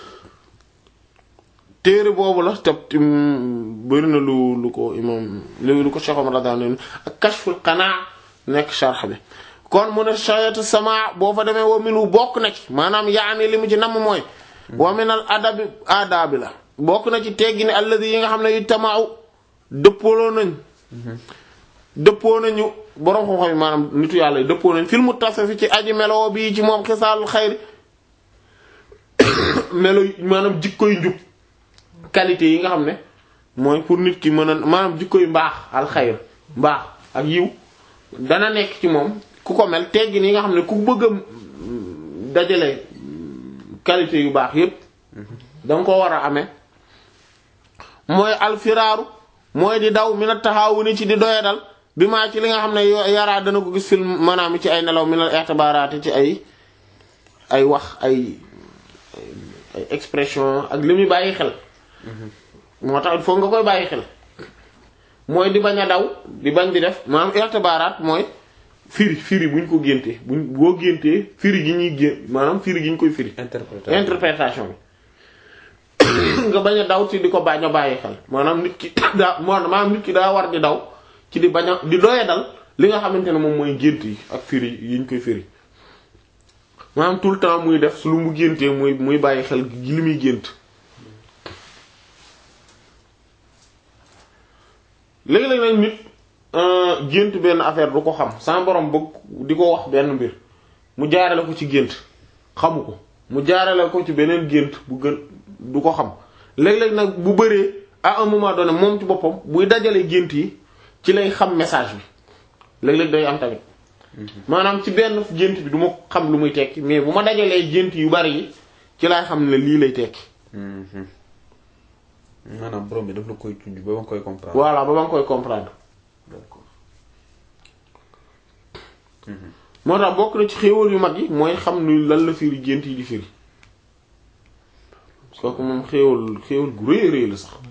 A: téere boobu la te bëri na lu lu ko imam lu ko Cheikh Omar radiyallahu anhu ak kashful qanaa nekk sharh bi kon mu ne shayat as-sama' boo fa demee wa minu bokk na ci maanaam yaani li mu ci namm mooy wa min al adabi aadaabi la bokk na ci teggi ni alladi yi nga xam ne yu tamaaw dëppooloo nañ dëppoo nañu borom xam-xam yi maanaam nitu yàlla yi dëppoo nañ fil muttasafi ci aji melo bii ci moom xisaalul xayri melo maanaam jikkoy njub qualité yi nga xam ne mooy pour nit ki mën a maanaam jikkoy mbaax al xayr mbaax ak yiw dana nekk ci moom ku ko mel teggi ni yi nga xam ne ku bëgg a dajale qualité yu baax yépp danga ko war a amee mooy alfiraaru mooy di daw mi na taxawu ni ci di doyadal bi maa ci li nga xam ne yaraa dana ko gis film maanaam ci ay nelaw mi na i'tibaraati ci ay ay wax ay ay expression ak li muy bàyyi xel moo tax il faut nga koy bàyyi xel mooy di bañ a daw di bañ di def maanaam i'tibaraat mooy firi firi buñ ko géntee buñ boo géntee firi gi ñuy gén maanaam firi gi ñu koy firi
B: interprétation
A: interprétation bi nga bañ a daw ci di ko bañ a bàyyi xel maanaam nit ki daa maanaam nit ki daa war di daw ci di bañ a di doye dal li nga xamante ne moom mooy gént yi ak firi yi ñu koy firi maanaam tout le temps muy def su lu mu géntee muy muy bàyyi xel li muy gént léegi-léeg nag nit gént benn affaire du ko xam sama borom bëgg di ko wax benn mbir mu jaarale ko ci gént xamu ko mu jaarale ko ci beneen gént bu gën du ko xam léeg-léeg nag bu bëree à un moment donné moom ci boppam buy dajale gént yi ci lay xam message bi léeg-léeg day am tamit maanaam ci benn gént bi du ma xam lu muy tekki mais bu ma dajalee gént yu bari yi ci laay xam ne lii lay tekki
B: maanaam borom bi daf la koy junj ba ma koy comprendre.
A: voilà ba ma ngi koy comprendre
B: d'accord.
A: moo tax bokk na ci xéewal yu mag yi mooy xam ni lan la firi gént yi di firi kooku moom xéewal xéewal gu rëy a rëy la sax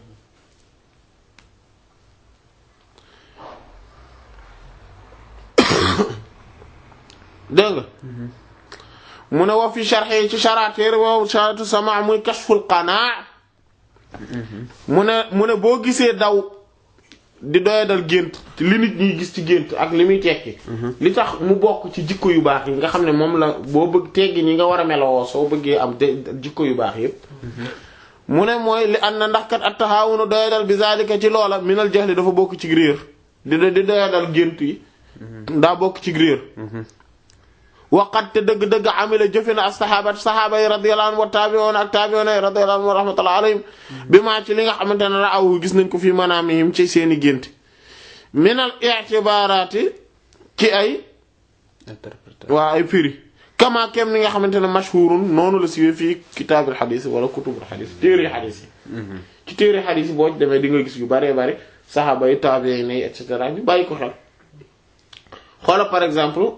A: dégg nga mu ne wa fi sharhi ci sharatéer wow sharatu sama muy kashful qanaa mu ne mu ne boo gisee daw di doyadal gént li nit ñiy gis ci gént ak li muy tekki li tax mu bokk ci jikko yu baax yi nga xam ne moom la boo bëgg teggi ñi nga war a melowoo soo bëggee am de jikko yu baax yépp mu ne mooy li ànd na ndax kat at taxaawunu doyadal bi zalika ci loola minal jahli dafa bokk ci réer di di doyadal gént yi daa bokk ci réer waqat te dëgg-dëgg amila jëfe na ak saxaabat saxaaba yi radiyallahu anhu wa taabi'una ak taabi'una yi radiyallahu anhu wa rahmatullahi alayhim bi maa ci li nga xamante ne ra'awu gis nañ ko fi manaamihim ci seeni gént minal i'tibaaraati ci ay
B: interprétation.
A: waa ay firi kama kem ni nga xamante ne mashhurun noonu la siwee fii kitaabil xadis wala kutubul xadis téere xadis yi ci téere xadis yi boo ci demee di nga gis yu baree bari saxaaba yi taabi'in yi et cetera ñu bàyyi ko xel xoola par exemple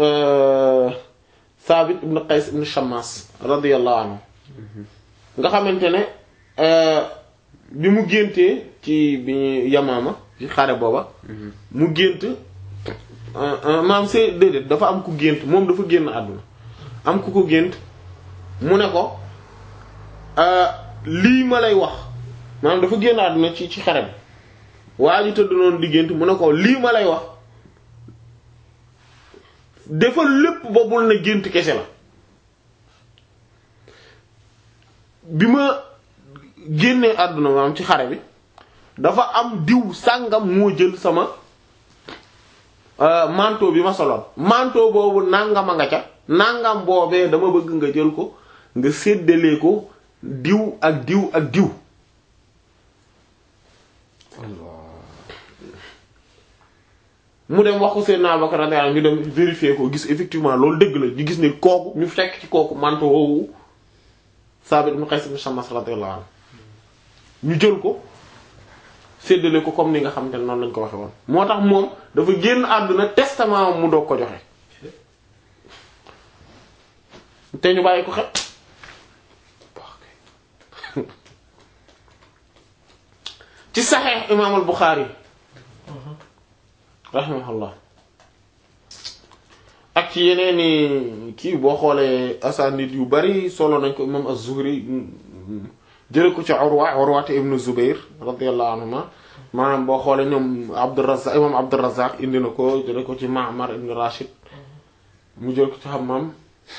A: Thabit ibn Qays ibn Shammas radiyallahu anhu nga xamante ne bi mu géntee ci bi ñu Yamaama ci xare booba mu gént maam c'est déedéet dafa am ku gént moom dafa génn àdduna am ku ko gént mu ne ko euh, lii ma lay wax maanaam dafa génn àdduna ci ci xare bi waa ji tëdd noonu di gént mu ne ko lii ma lay wax defal lépp ba bul ne gént kese la bi ma génnee àdduna maanaam ci xare bi dafa am diw sàngam moo jël sama euh, manteau bi ma soloon manteau boobu nangama nga ca nangam boobee dama bëgg nga jël ko nga séddalee ko diw ak diw ak diw mu dem wax ko Seydina Abubakar radiyallahu anhu ñu dem vérifier ko gis effectivement loolu dëgg la ñu gis ne kooku ñu fekk ci kooku manteau woowu Saabit ibn Qays ibn Shammas radiyallahu anhu ñu jël ko séddale ko comme ni nga xamante ne noonu lañ ko waxe woon moo tax moom dafa génn àdduna testament mu doog ko joxe te ñu bàyyi ko xel ci saxeex imaam al Buxaari rahimahullah ak ci yeneeni kii boo xoolee asanid yu bari solo nañ ko imaam az-Zuhri jële ko ci Urwa Urwa ibn Zubayr radiyallahu anhuma maanaam boo xoolee ñoom Abdurrazzaq imaam Abdurrazzaq indi na ko jële ko ci Ma'mar ibn Rashid mu jël ko ci Hammam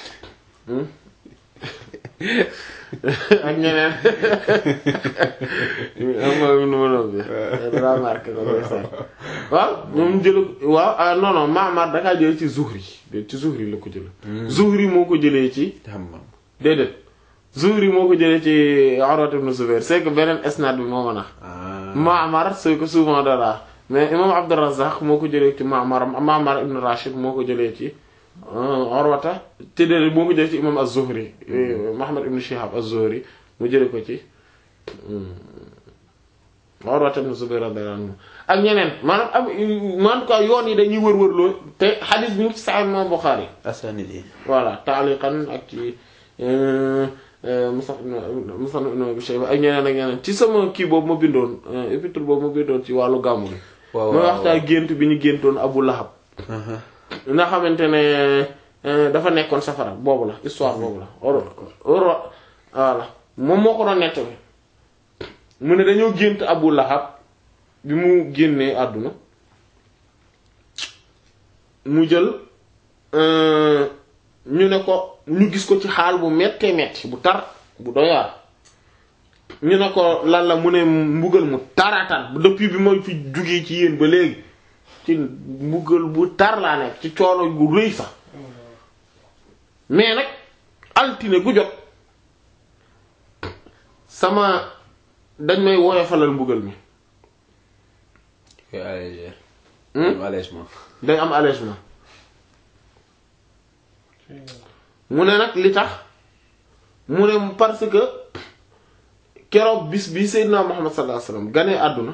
A: ak ñeneen am nga nu ma noonu bi daa marqué ko koy sax waaw moom jël waaw ah non non Ma'mar dakaa jële ci Zuhri ci Zuhri la ko jële Zuhri moo ko jëlee ci
B: Hammam
A: déedéet Zuhri moo ko jëlee ci Urwa ibn Zubayr c'est que beneen isnad bi moo mën a
B: ah
A: Ma'mar c'est que souvent dara mais imam Abdurrazzaq moo ko jëlee ci Ma'mar Ma'mar ibn Rashid moo ko jëlee ci Urwata te de moo ko jëlee ci imam Az-Zuhri Muhammad ibn Shihab Az-Zuhri mu jëlee ko ci Urwata ibn Zubayr radiyallahu anhu ak ñeneen maanaam am en tout cas yoon yi dañuy wër-wërloo te hadith bi ñu ci Sahih Imam Bukhari
B: asanid yi
A: voilà taaliqan ak ci Musnad Musnad ibn Abi Shayba ak ñeneen ak ñeneen ci sama kii boobu ma bindoon épître boobu ma bindoon ci wàllu gàmmu gi
B: waaw
A: mooy waxtaan gént bi ñu géntoon Abu Lahab nga xamante ne dafa nekkoon safara boobu la histoire boobu la oro oro voilà moom moo ko doon nettali mu ne dañoo gént Abu Lahab bi mu génnee àdduna mu jël ñu ne ko ñu gis ko ci xaal bu mettee metti bu tar bu doyaar ñu ne ko lan la mu ne mbugal mu taratar depuis bi ma fi jugee ci yéen ba léegi ci mbugal bu tar laa nekk ci coono gu rëy sax mais nag altine gu jot sama dañ may woyofalal mbugal mi
B: koy alléger
A: Hmm?
B: am allègement
A: day am allègement mu ne nag li tax mu ne parce que keroog bis bi Seydina Muhammad sallallahu alayhi wasallam ganee àdduna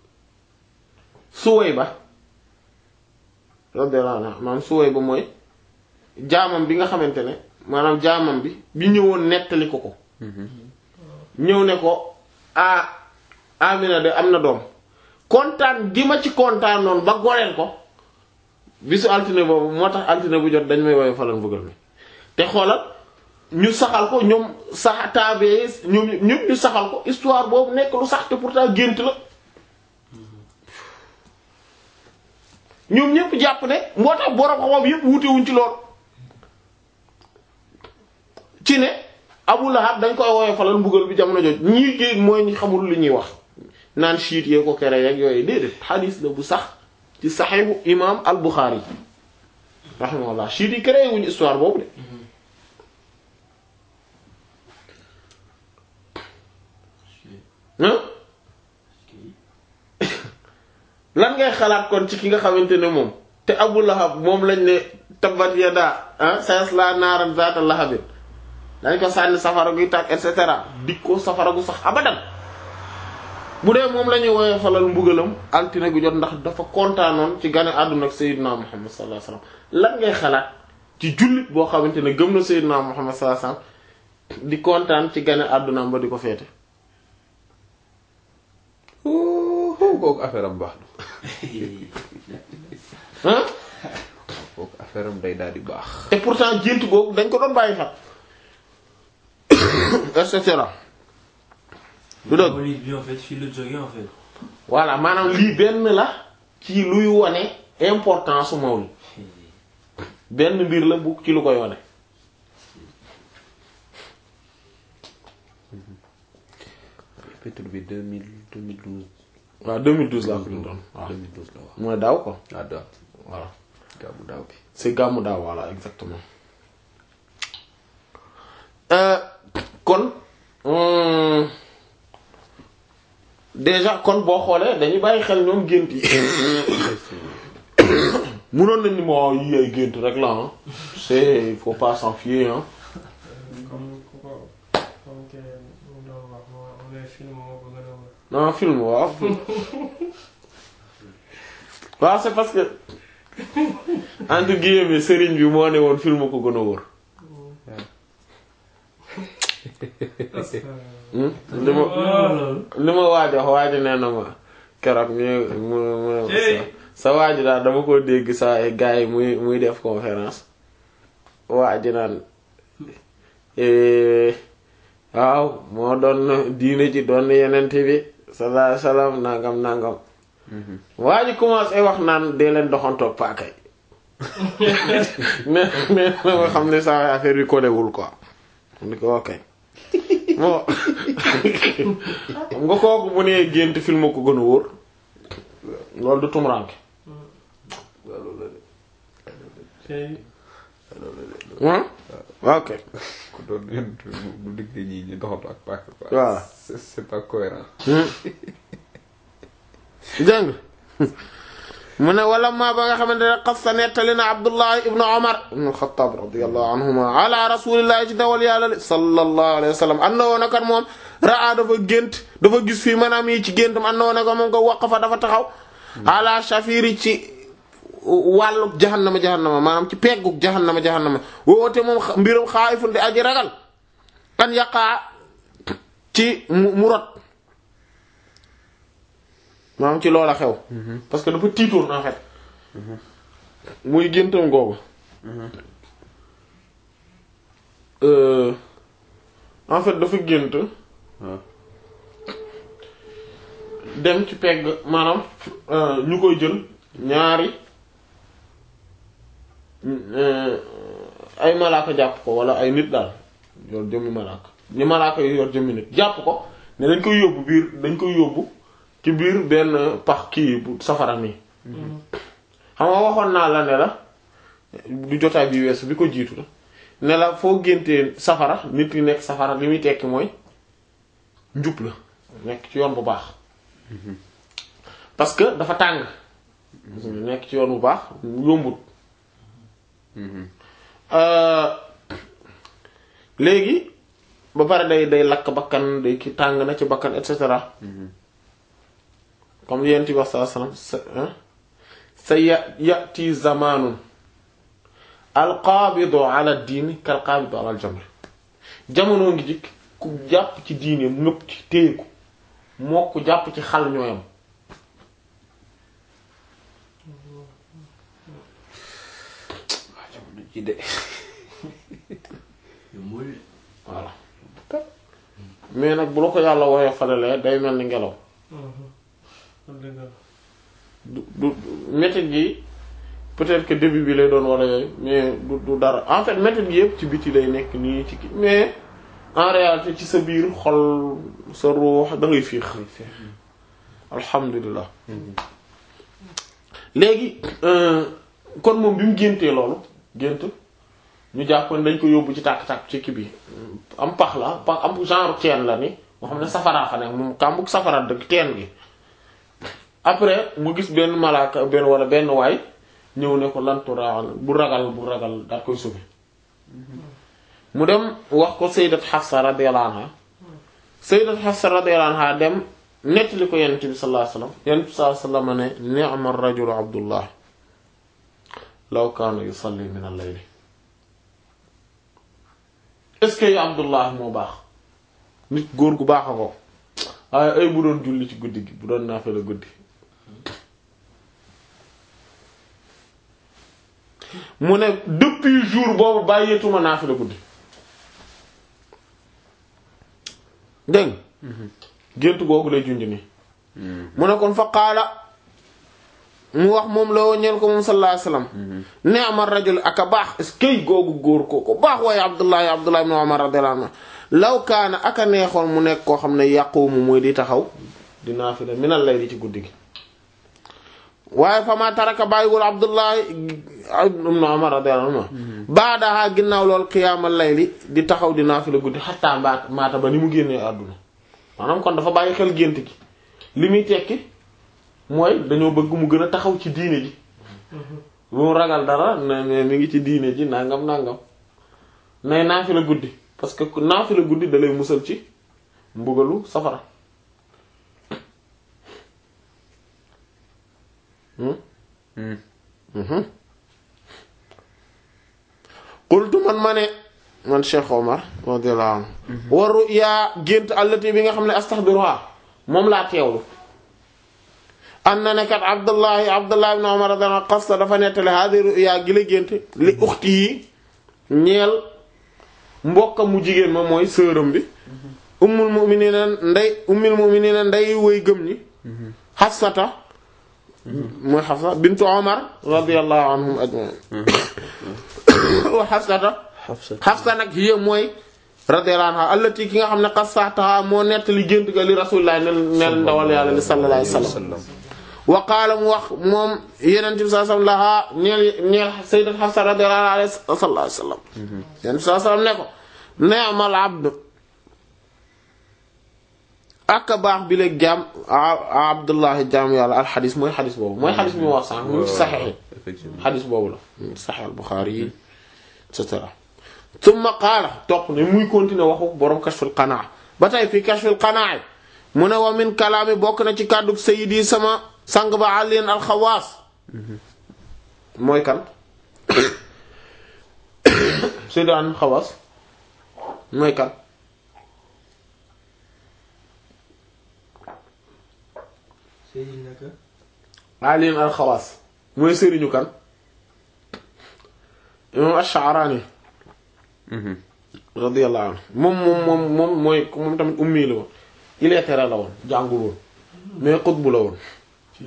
A: Suwayba radiyallahu anha maanaam Suwayba mooy jaamam bi nga xamante ne maanaam jaamam bi bi ñëwoon nettali ko ko ñëw ne ko ah Amina de am na doom kontaan gi ma ci kontaan noonu ba goreel ko bisu altine boobu moo tax altine bu jot dañ may woowee falal mbugal mi te xoolal ñu saxal ko ñoom sax taabee ñoom ñëpp ñu saxal ko histoire boobu nekk lu sax te pourtant gént la ñoom ñëpp jàpp ne moo tax borom xam-xam yëpp wutewuñ ci lool ci ne Abu Lahab dañ koy woowee falal mbugal bi jamono jot ñii géeg mooy ñi xamul li ñuy wax naan chiite yee ko kere yeeg yooyu déedéet xadiis la bu sax ci saxiixu imaam al Buxaari rahimahullah chiite yi créé wuñu histoire boobu de ah lan ngay xalaat kon ci ki nga xamante ne moom te Abu Lahab moom lañ ne tabbat yada ah sayasla naaran zaata lahabin dañ ko sànni safara guy tàkk et cetera dik ko safara gu sax abadan bu dee moom la ñuy woowee falal mbugalam altine gu jot ndax dafa kontaanoon ci gane àdduna ak Seydina Muhammad sallallahu alayhi wasallam lan ngay xalaat ci jullit boo xamante ne gëm na Seydina Muhammad sallallahu alayhi wasallam di kontaan ci gane àddunaam ba di ko feete
B: oh kooku affaire am baax na
A: ah
B: kooku affaire am day daal di baax
A: te pourtant gént boobu dañ ko doon bàyyi xel et cetera du dëgg
D: Mawlid bi en fait fii la jógee en fait.
A: voilà maanaam lii benn la ci luy wone importance su mawlid benn mbir la bu ci lu koy wone
B: Pétrole bi 2000 2012.
A: waaw 2012 laa ko doon waaw
B: 2012 la wax.
A: mooy daaw ko
B: ah daaw
A: voilà
B: gàmmu daaw bi.
A: c'est gàmmu daaw voilà exactement Euh, kon hum, déjà kon boo xoolee dañuy bàyyi xel ñoom gént yi munoon nañ ni moo yi ay gént rek la ah c'est il faut pas s'en fier ah
C: comme ku ko comme que mu doon wax moo on est film moo ko gën a wër.
A: non film waaw waaw c'est parce que entre guillemets sëriñ bi moo ne woon film ko gën a wóor Hmm? li ma
C: loolu.
A: li ma waaj wax waaj nee na ma keroog mi mu mu
C: Hey.
A: sa sa waaj daal dama ko dégg sa ay gars yi muy muy def conférence waaj naan eh, waaw moo doon diine ji doon yenente bi sallallahu alayhi wasallam nangam nangam waa ji commencé wax naan dee leen doxantoog paaka yi mais mais na nga xam ne saa affaire bi kolewul quoi ni ko ok bon xam nga kooku bu nee gént film ko gën a wóor loolu du tumuraanke
C: tey
A: ah ok
B: ku doon yéen bu diggee ñii ñu doxatu ak paaka quoi.
A: Voilà.
B: c'est c'est pas cohérent.
A: dégg nga mu ne wala ma ba nga xamante ne xas sa nettali na Abdullah ibn Umar ibn al-Khattab radiyallahu anhuma ala rasulillahi ci dawal yàlla li sallallahu alayhi wa sallam an na woon akat moom raa dafa gént dafa gis fii maanaam yi ci géntam an na woon akat moom ko waqafa dafa taxaw ala shafiri ci wàllu jahannama jahannama maanaam ci pegguk jahannama jahannama woote moom xa- mbiram xaayifun di aji ragal an yaqaa ci mu mu rot maanaam ci loola xew parce que dafa tiitoon en fait muy géntam googu Euh, en fait dafa gént
B: waaw.
A: dem ci pegg maanaam euh, ñu koy jël ñaari euh, ay malaaka jàpp ko wala ay nit daal yor jëmmi malaaka ñu malaaka yu yor jëmmi nit jàpp ko ne dañ koy yóbbu biir dañ koy yóbbu ci biir benn pax kii bu safara nii xam nga waxoon naa la ne la du jotaay bi weesu bi ko jiitu la ne la foo géntee safara nit ki nekk safara li muy tekki mooy njub la nekk ci yoon bu baax parce que dafa tàng nekk ci yoon bu baax yombut Euh, léegi ba pare day day lakk bakkan day ki tàng na ci bakkan et cetera comme yent bi wax saa salaam sa sa ya yati zamanun alqaabidu ala diini kal qaabidu ala aljamr jamono ngi jikk ku jàpp ci diine ngëpp ci téye ko moo ku jàpp ci xal ñooyam
B: waa jamono ji de.
D: yombul.
A: voilà mais nag bu la ko yàlla woyee falalee day mel ni ngelaw
C: dëgg la.
A: du du méthode gi peut-être que début bi lay doon wala yooyu mais du du dara en fait méthode gi yëpp ci biti lay nekk nii ci kii mais en réalité ci sa biir xol sa ruux da ngay fiix alhamdulilah léegi euh, kon moom bi mu géntee loolu gént ñu jàppoon dañ ko yóbbu ci tàkk-tàkk ci kii bi am pax la pax am genre teen la ni moo xam ne safaraa fa nekk moom kàmbug safara dëgg teen gi après mu gis benn malaaka benn wala benn waay ñëw ne ko lanturaal bu ragal bu ragal daal koy sauver mu dem wax ko sayyidat Hafsa radiyallahu anha sayyidat Hafsa radiyallahu anha dem nettali ko yonent bi sallallahu alayhi wasallam yonent bi sallallahu alayhi wasallam ne ni'ma ar-rajulu Abdullah law kaana yusalli min al-layl est-ce que Abdullah moo baax nit góor gu baax a ko waaye ay bu doon julli ci guddi gi bu doon naafila guddi mu ne depuis jour boobu bàyyeetuma naafila guddi dégg nga gént googu lay junj nii mu ne kon fa qaala mu wax moom la woo ñeel ko moom sallallahu alayhi wasallam ni'ma rajul ak a baax est-ce que googu góor koo ko baax waaye Abdullahi Abdullahi ibn Umar radiyallahu anhu law kaana ak a neexoon mu nekk koo xam ne yaqumu mooy di taxaw di naafila minal layli ci guddi gi waaye fa ma taraka bàyyiwul Abdullahi ibn Umar radiyallahu anhu baadaha ginnaaw lool qiyaamal layli di taxaw di naafila guddi xattaa mbaat maata ba ni mu génnee àdduna maanaam kon dafa bàyyi xel gént gi li muy tekki mooy dañoo bëgg mu gën a taxaw ci diine ji bu mu ragal dara ne ne mi ngi ci diine ji nangam nangam nay naafila guddi parce que naafila guddi da lay musal ci mbugalu safara qultu man ma ne man Cheikh Omar radiyallahu anhu wa ru'ya gént allati bi nga xam ne astahdiruha moom laa teewlu am na ne kat Abdullahi Abdullahi ibn Umar radiyallahu anhu qasta dafa nettali hadi ru'ya gi la gént li uxti yi ñeel mbokkam mu jigéen ma mooy sëram bi ummul mu'minina nday ummul mu'minina nday woy gëm ñi Hafsata mooy Hafsa bintu Umar radiyallahu anhum ajma'in wa Hafsata Hafsa nag hiya mooy radiyallahu anha allati ki nga xam ne qassataha moo nettali gént ga li rasulillah nel nel ndawal yàlla li sallallahu alayhi wasallam wa qaala mu wax moom yeneen bi sallallahu alayhi wasallam lahaa ñeel ñeel sayyidat Hafsa radiyallahu anha sallallahu alayhi wasallam yeneen bi sallallahu alayhi wasallam ne ko ni'mal abd ak baax bi léegi jaam Abdullahi jaam yàlla al xadis mooy xadis boobu mooy xadis bi mu wax sànq mu ngi ci saxex yi xadis boobu la saxex al Buxaari yi et cetera summa qaala topp ne muy continuer waxu borom kashful qanaa ba tey fii kashful qanaa mu ne wa min kalaami bokk na ci kàddu sayyidi sama sang ba aliin alxawaas mooy kan sayyidi an xawaas mooy kan
C: Seydina naka
A: aliin alxawaas mooy sëriñu kan imam ash-Sha'rani radiyallahu anhu moom moom moom moom mooy moom tamit ummi la woon illettré la woon jàngul woon mais xutbu la woon
C: ci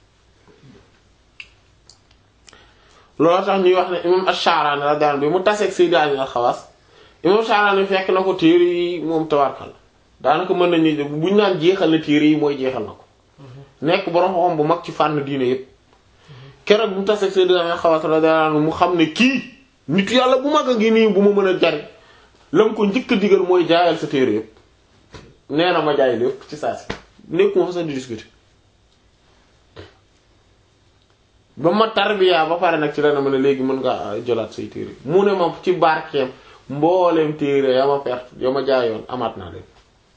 A: loolu tax ñuy wax ne imam ash-Sha'rani radiyallahu anhu bi mu taseeg Sayyid Ali al-Khawas imam Sha'rani fekk na ko téere yi moom tawarkal daanaka mën nañu buñ naan jeexal na téere yi mooy jeexal na ko nekk borom xam bu mag ci fànn diine yépp keroog bu mu taseeg Sayyid Ali al-Khawas radiyallahu anhu mu xam ne kii nit yàlla bu mag a ngi nii bu ma mën a jariñ la mu ko njëkk a digal mooy jaayal sa téere yépp nee na ma jaay lépp ci saa si nekkuma fa sax di discuter ba ma tarbiya ba pare nag ci la ne ma ne léegi mën nga jëlaat say téere mu ne ma ci barkeem mbooleem téere ya ma perte ya ma jaayoon amaat naa leen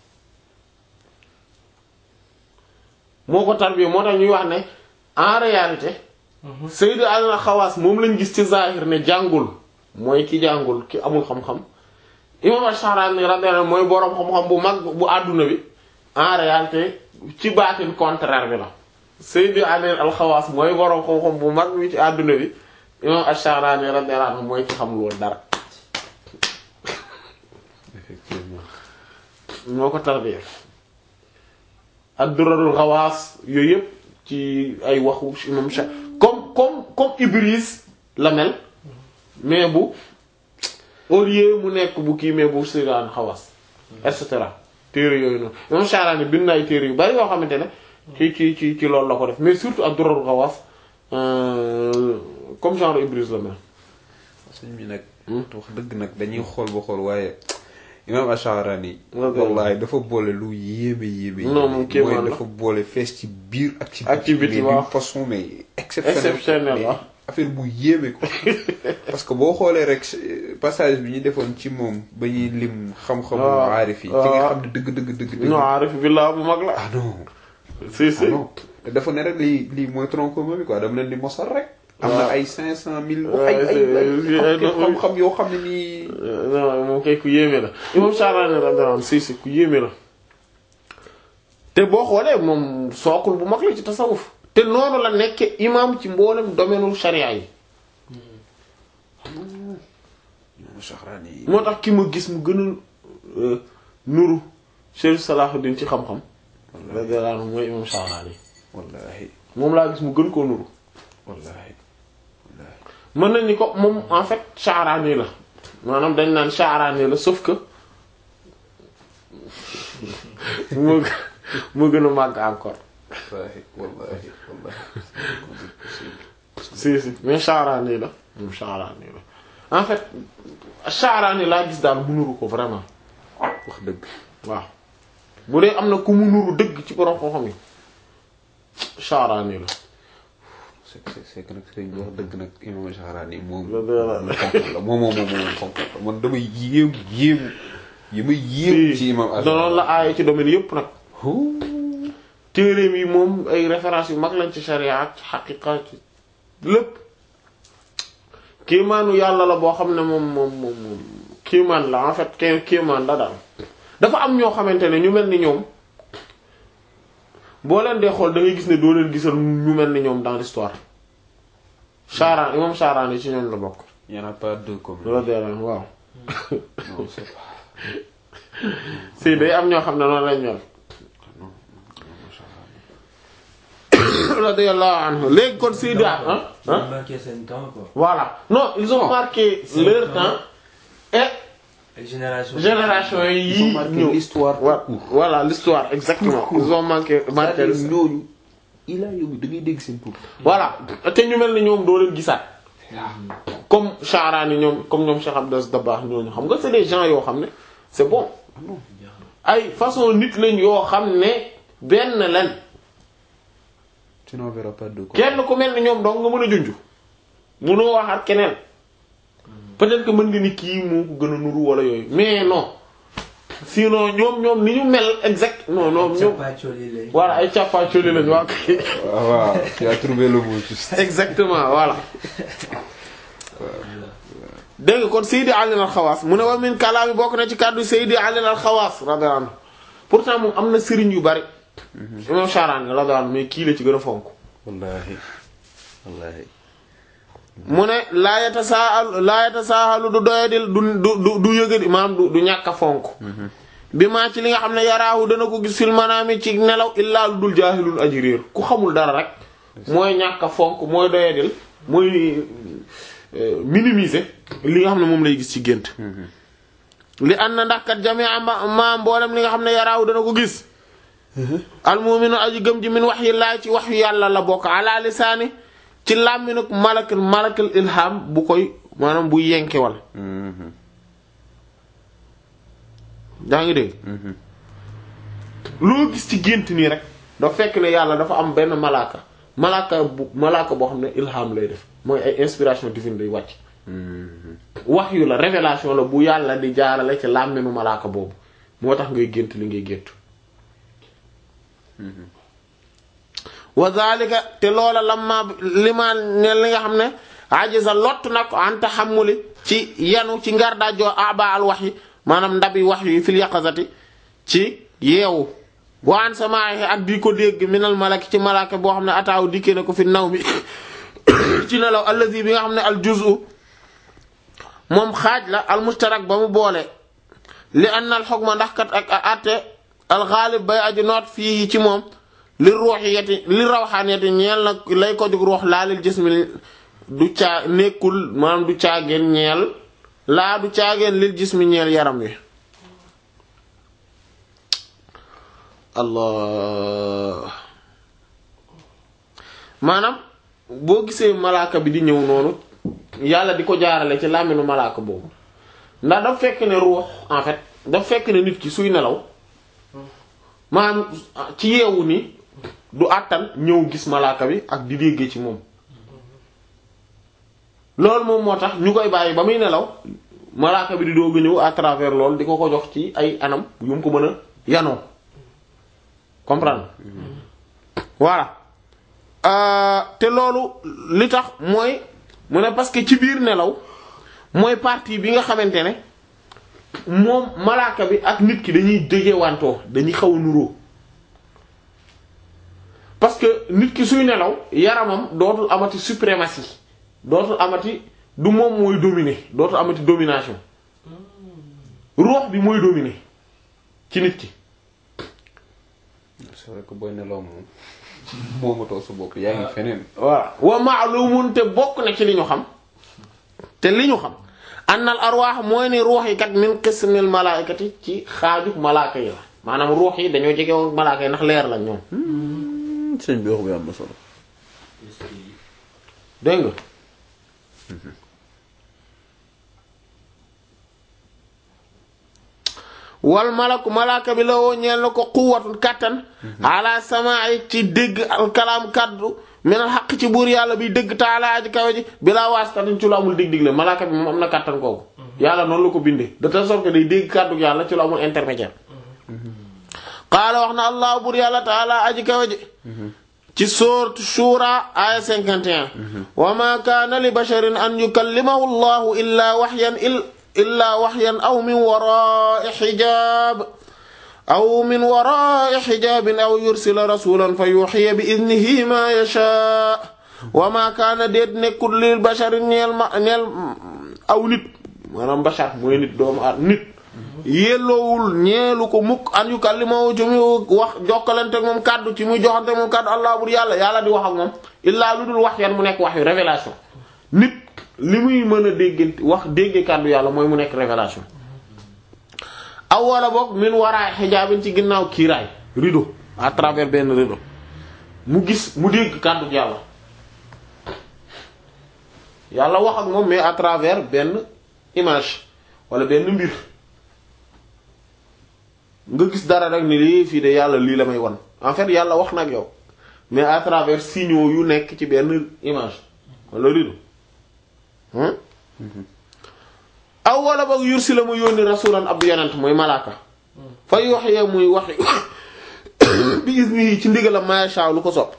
A: moo ko tarbiya moo tax ñuy wax ne en réalité Sayyid al-Khawas moom lañ gis ci zahir ne jàngul mooy ki jàngul ki amul xam-xam imam Ash-Sha'rani radiyallahu anhu mooy boroom xam-xam bu mag bu àdduna bi en réalité ci baatin contraire bi la Sayyid al-Khawas mooy boroom xam-xam bu mag bi ci àdduna bi imam Ash-Sha'rani radiyallahu anhu mooy ki xamul woon dara
B: effectivement
A: moo ko tarbiya ad-Durarul Ghawas yooyu yëpp ci ay waxu imam Sha comme comme comme Ibris la mel mais bu au lieu mu nekk bu kii mais bu Sayyid Khawas et cetera téere yooyu noonu imam Sha'rani bind na ay téere yu bari yoo xamante ne ci ci ci ci loolu la ko def mais surtout ad-Durarul Ghawas euh, comme genre Ibris la mel
B: sëñ bi nag wax dëgg nag dañuy xool ba xool waaye imam Ash-Sha'rani
A: Waaw.
B: wallahi dafa boole lu yéeme yéeme
A: Non, moom kéemaan
B: mooy
A: la.
B: dafa boole fees ci biir ak ci
A: Ak ci biti,
B: mais
A: waaw.
B: d'une façon mais exceptionnelle
A: Exceptionnelle,
B: mais
A: waaw.
B: affaire bu yéeme ko parce que boo xoolee rek euh, passage bi ñu defoon ci moom ba ñuy lim xam-xamu
A: waaw.
B: aarif yi ci
A: waaw.
B: nga xam ne dëgg dëgg dëgg dëgg
A: non arif billah bu mag la
B: ah non
A: si si
B: ah non dafa ne rek lii lii mooy tronc commun bi quoi dama leen di mosal rek am na
A: waaw.
B: ay cinq cent mille
A: Ouais,
B: ay ay
A: c'est-
B: ay
A: c'est-
B: xam- xam-xam yoo xam ne nii
A: non moom kay ku yéeme la imam Sha'rani radiyallahu anhu si si ku yéeme la te boo xoolee moom sookul bu mag la ci tasawuf te noonu la nekke imam ci mboolem domaine sharia yi
B: Sha'rani
A: moo tax ki ma gis mu gën a euh, nuru Cheikh Salahuddin ci xam-xam radiyallahu anhu mooy imam Sha'rani
B: wallahi
A: moom laa gis mu gën koo nuru
B: wallahi
A: mën nañ ni ko moom en fait Sha'rani la maanaam dañ naan Sha'rani la sauf que moo gën moo gën a màgg encore
B: wallahi wallahi wallahi
A: si si mais Sha'rani la moom Sha'rani la en fait Sha'rani laa gis daal mu nuru ko vraiment
B: wax dëgg
A: waaw bu dee am na ku mu nuru dëgg ci borom xam-xam yi Sha'rani la
B: c'est c'est c'est que nag sëriñ bi wax dëgg nag imam Sha'rani moom
A: La dëgg la.
B: xam-xam la moom moom moom moom xam-xam la man damay yéem yéemu yi may yéem ci imam
A: danoon la aaye ci domaine yépp nag
B: Huu.
A: téereem yi moom ay références yu mag lañ ci sharia ak ci xaqiqa ci lépp kéemaanu yàlla la boo xam ne moom moom moom moom kéemaan la en fait ké kéemaan la daal dafa am ñoo xamante ne ñu mel ni ñoom boo leen dee xool da ngay gis ne doo leen gisal ñu mel ni ñoom dans l'histoire Charan imam Charan yi ci ñoom la bokk
B: y en a pas deux comme
A: loolu dee la waaw
B: non c'est pas
A: si day am ñoo xam ne noonu lañ mel
B: non imam Sha'rani
A: radiyallahu anhu léegi kon Seydi ah
D: Ils ont
A: ah
D: marqué son temps, quoi.
A: voilà non ils ont marqué
D: C'est
A: leur
D: le
A: temps
D: temps.
A: et
D: Avec Génération.
A: génération
B: Ils ont
A: yi
B: marqué
A: ñëw
B: l'histoire
A: Wa-
B: tout court.
A: voilà l'histoire exactement ils ont marqué marqué
B: c'est-à-dire ñooñu il a yow da ngay dégg seen tur
A: voilà te ñu mel ni ñoom doo leen gisaat comme Sha'rani ñoom comme ñoom Cheikh Abdou Dabakh ñooñu xam nga c'est des gens yoo xam ne c'est bon ay façon nit lañ yoo xam ne benn leen
B: sinon on verra pas deux comme
A: kenn ku mel ni ñoom dong nga mën a junj mënoo waxaat keneen peut-être que mën nga ni kii moo ko gën a nuru wala yooyu mais non sinon ñoom ñoom ni ñu mel exact non non ñoom
D: Capacoli,
A: voilà ay càppaacoli lañu waa kii
B: waaw waaw tu as trouvé le mot juste
A: exactement voilà dégg nga kon Seydi Ali al-Xawaas mu ne wa min kalaami bokk na ci kàddu Seydi Ali al-Xawaas radiyallahu anhu pourtant moom am na sëriñ yu bari imam Sha'rani radiyallahu anhu mais kii la ci gën a fonk
B: wallahi wallahi
A: mu ne laa yatasaahalu laa yatasaahalu du doyadil du du du du yëgadi maanaam du du ñàkk a fonk bi maa ci li nga xam ne yaraahu dana ko gis fil manaami ci nelaw illaa lu dul jaahilul aji réer ku xamul dara rek mooy ñàkk a fonk mooy doyadil mooy euh, minimiser li nga xam ne moom lay gis ci gént li ànd na ndax kat jamii ma ma mboolem li nga xam ne yaraahu dana ko gis almu'minu aji gëm ji min wahyi laay ci wahyu yàlla la bokk ala lisaani ci làmminuk malakal malakal ilham bu koy maanaam bu yenkewal daa ngi dégg loo gis ci gént nii rek dafa fekk ne yàlla dafa am benn malaaka malaaka bu malaaka boo xam ne ilham lay def mooy ay inspiration divine lay wàcc wax yu la révélation la bu yàlla di jaarale ci làmminu malaaka boobu moo tax ngay gént li ngay géntu wa zalika te loola lamma lima ne li nga xam ne ajiza lott na ko an tahammuli ci yanu ci ngar daajoo aba al wahyi maanaam ndabi wahyi yi fil yaqazati ci yeewu wa an samaahi ak di ko dégg minal malaki ci malaka boo xam ne ataaw dikkee na ko fi naw mi ci nelaw allazi bi nga xam ne al juz'u moom xaaj la al mustarak ba mu boole li anna al hukma ndax kat ak atte al ghalib bay aji noot fii ci moom li ruuxiyati li rawxaaniyati ñeel nag lay ko jóg ruux laa lil jismi du caa nekkul maanaam du caageen ñeel laa du caageen lil jismi ñeel yaram wi allah maanaam boo gisee malaaka bi di ñëw noonu yàlla di ko jaarale ci làmminu malaaka boobu ndax daf fekk ne ruux en fait daf fekk ne nit ki suy nelaw maanaam ci yeewu ni du àttan ñëw gis malaaka bi ak di déggee ci moom loolu moom moo tax ñu koy bàyyi ba muy nelaw malaaka bi di doog a ñëw à travers loolu di ko ko jox ci ay anam yu mu ko mën a yanoo comprendre voilà Euh, te loolu li tax mooy mu ne parce que ci biir nelaw mooy partie bi nga xamante ne moom malaaka bi ak nit ki dañuy jegewantoo dañuy xaw a nuroo parce que nit ki suy nelaw yaramam dootul amati suprématie dootul amati du moom mooy dominer dootul amati domination ruux bi mooy dominer ci nit ki
B: c'est vrai que booy nelaw moom moomatoo sa bopp yaa ngi feneen
A: voilà wa ma'lumun te bokk na ci li ñu xam te li ñu xam annal arwaax mooy ne ruux yi kat min qismil malaikati ci xaaju malaaka yi la maanaam ruux yi dañoo jege woon malaaka yi ndax leer lañ ñoom
E: sëñ bi wax bi am na solo
A: dégg nga wal malaku malaaka bi la woo ñeel na ko quwwatun kàttan ala samaa'i ci dégg al kalaam kaddu minal xaq ci buur yàlla bi dëgg taala aji kawe ji bilaa waasitatin ci lu amul dig-dig la malaaka bi moom am na kàttan kooku yàlla noonu la ko bindee de telle sorte que day dégg kàddu yàlla ci lu amul intermédiaire qaala wax na allah buur yàlla taala aji kawe ji ci sourate Shura aya 51 wa ma kaana li basharin an yukallimahu allahu illa waxyan illa waxyan aw min wara'i xijaab aw min wara'i xijaabin aw yursila rasulan fa yuxiya bi idnihi ma yashaa wa ma kaana déet nekkul lil basharin ñeel ma ñeel aw nit maanaam bashar mooy nit doomu ar nit yelloowul ñeelu ko mukk an yukallimahu ci muy wax jokkalante ak moom kàddu ci muy joxante moom kàddu allah bur yàlla yàlla di wax ak moom illaa lu dul wax yan mu nekk wax yu révélation nit li muy mën a dégg wax dégge kàddu yàlla mooy mu nekk révélation aw wala boog min waraay xijaabin ci ginnaaw kiiraay rideau à travers benn rideau mu gis mu dégg kàddu yàlla yàlla wax ak moom mais à travers benn image wala benn mbir nga gis dara rek ni lii fii de yàlla lii la may wan en fait yàlla wax na ak yow mais à travers signaux yu nekk ci benn image wala rideau hein aw wala boog yursi la mu yónni rasulan ab yonent mooy malaaka fa yuhya muy waxi bi izni ci ndigalam ma yasha lu ko sopp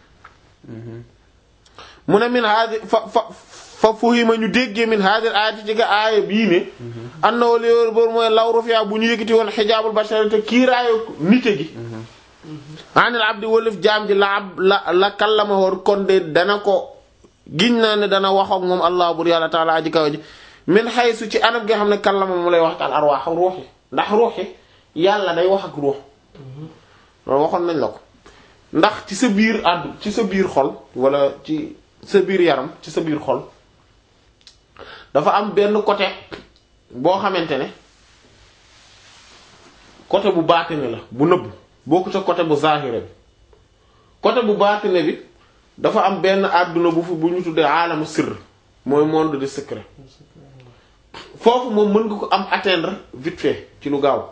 A: mu ne min haadi fa fa fa fuhima ñu déggee min haadi aayati ci ga aaya bii ne annahu li wóor boor mooy law rufi'a bu ñu yëkkati woon xijaabul bashari te kiiraayu nite gi anil abdi wëlif jaam ji la ab la la kallama woon kon de dana ko giñ naa ne dana wax ak moom allah bur yàlla taala aji kaw ji min xaysu ci anam gi nga xam ne kallama mu lay waxtaan arwaax ruux yi ndax ruux yi yàlla day wax ak ruux loolu waxoon nañ la ko ndax ci sa biir àddu ci sa biir xol wala ci sa biir yaram ci sa biir xol dafa am benn côté boo xamante ne côté bu baatine la bu nëbb bokku ca côté bu zahire bi côté bu baatine bi dafa am benn àdduna bu fi bu ñu tuddee aalamu sirr mooy monde de secret foofu moom mën nga ko am atteindre vite fait ci lu gaaw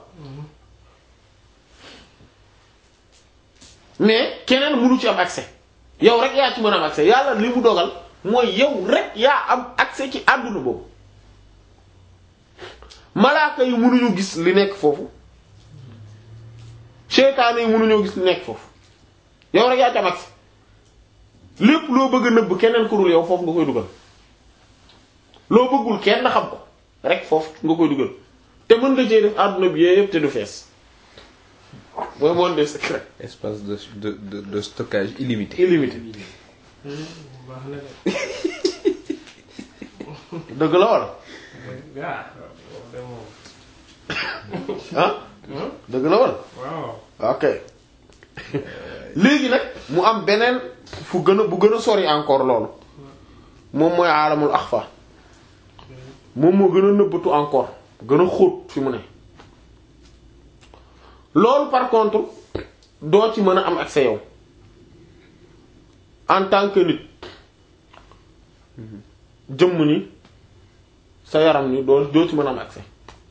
A: mais keneen mënu ci am accès yow rek yaa ci mën a am accès yàlla li mu dogal mooy yow rek yaa am accès ci àdduna boobu malaaka yi mënuñu gis li nekk foofu seytaane yi mënuñoo gis li nekk foofu yow rek yaa ci am accès lépp loo bëgg a nëbb keneen ku dul yow foofu nga koy dugal loo bëggul kenn xam ko rek foofu nga koy dugal te mën nga cee def àdduna bi yëpp te du fees mooy monde des secrets
B: espace de de de, de stockage illimité.
A: illimité
C: baax na de
A: dëgg la wala
C: ah loolu de moom
A: ah dëgg la wala
C: waaw
A: ok léegi nag mu am beneen fu gën a bu gën a sori encore loolu moom mooy aalamul axfa moom moo gën a nëbbatu encore gën a xóot fi mu ne loolu par contre doo ci mën a am accès yow en tant que nit jëmm ni sa yaram ni doo doo ci mën a am accès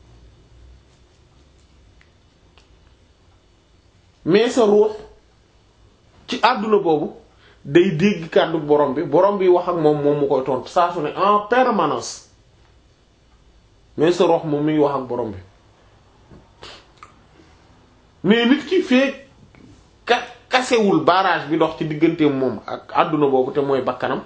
A: mais sa ruux ci àdduna boobu day dégg kàddu borom bi borom bi wax ak moom moom mu koy tontu saa su ne en permanence mais sa ruux moom mi ngi wax ak borom bi mais nit ki fee ka kasewul barrage bi dox ci digganteem moom ak àdduna boobu te mooy bakkanam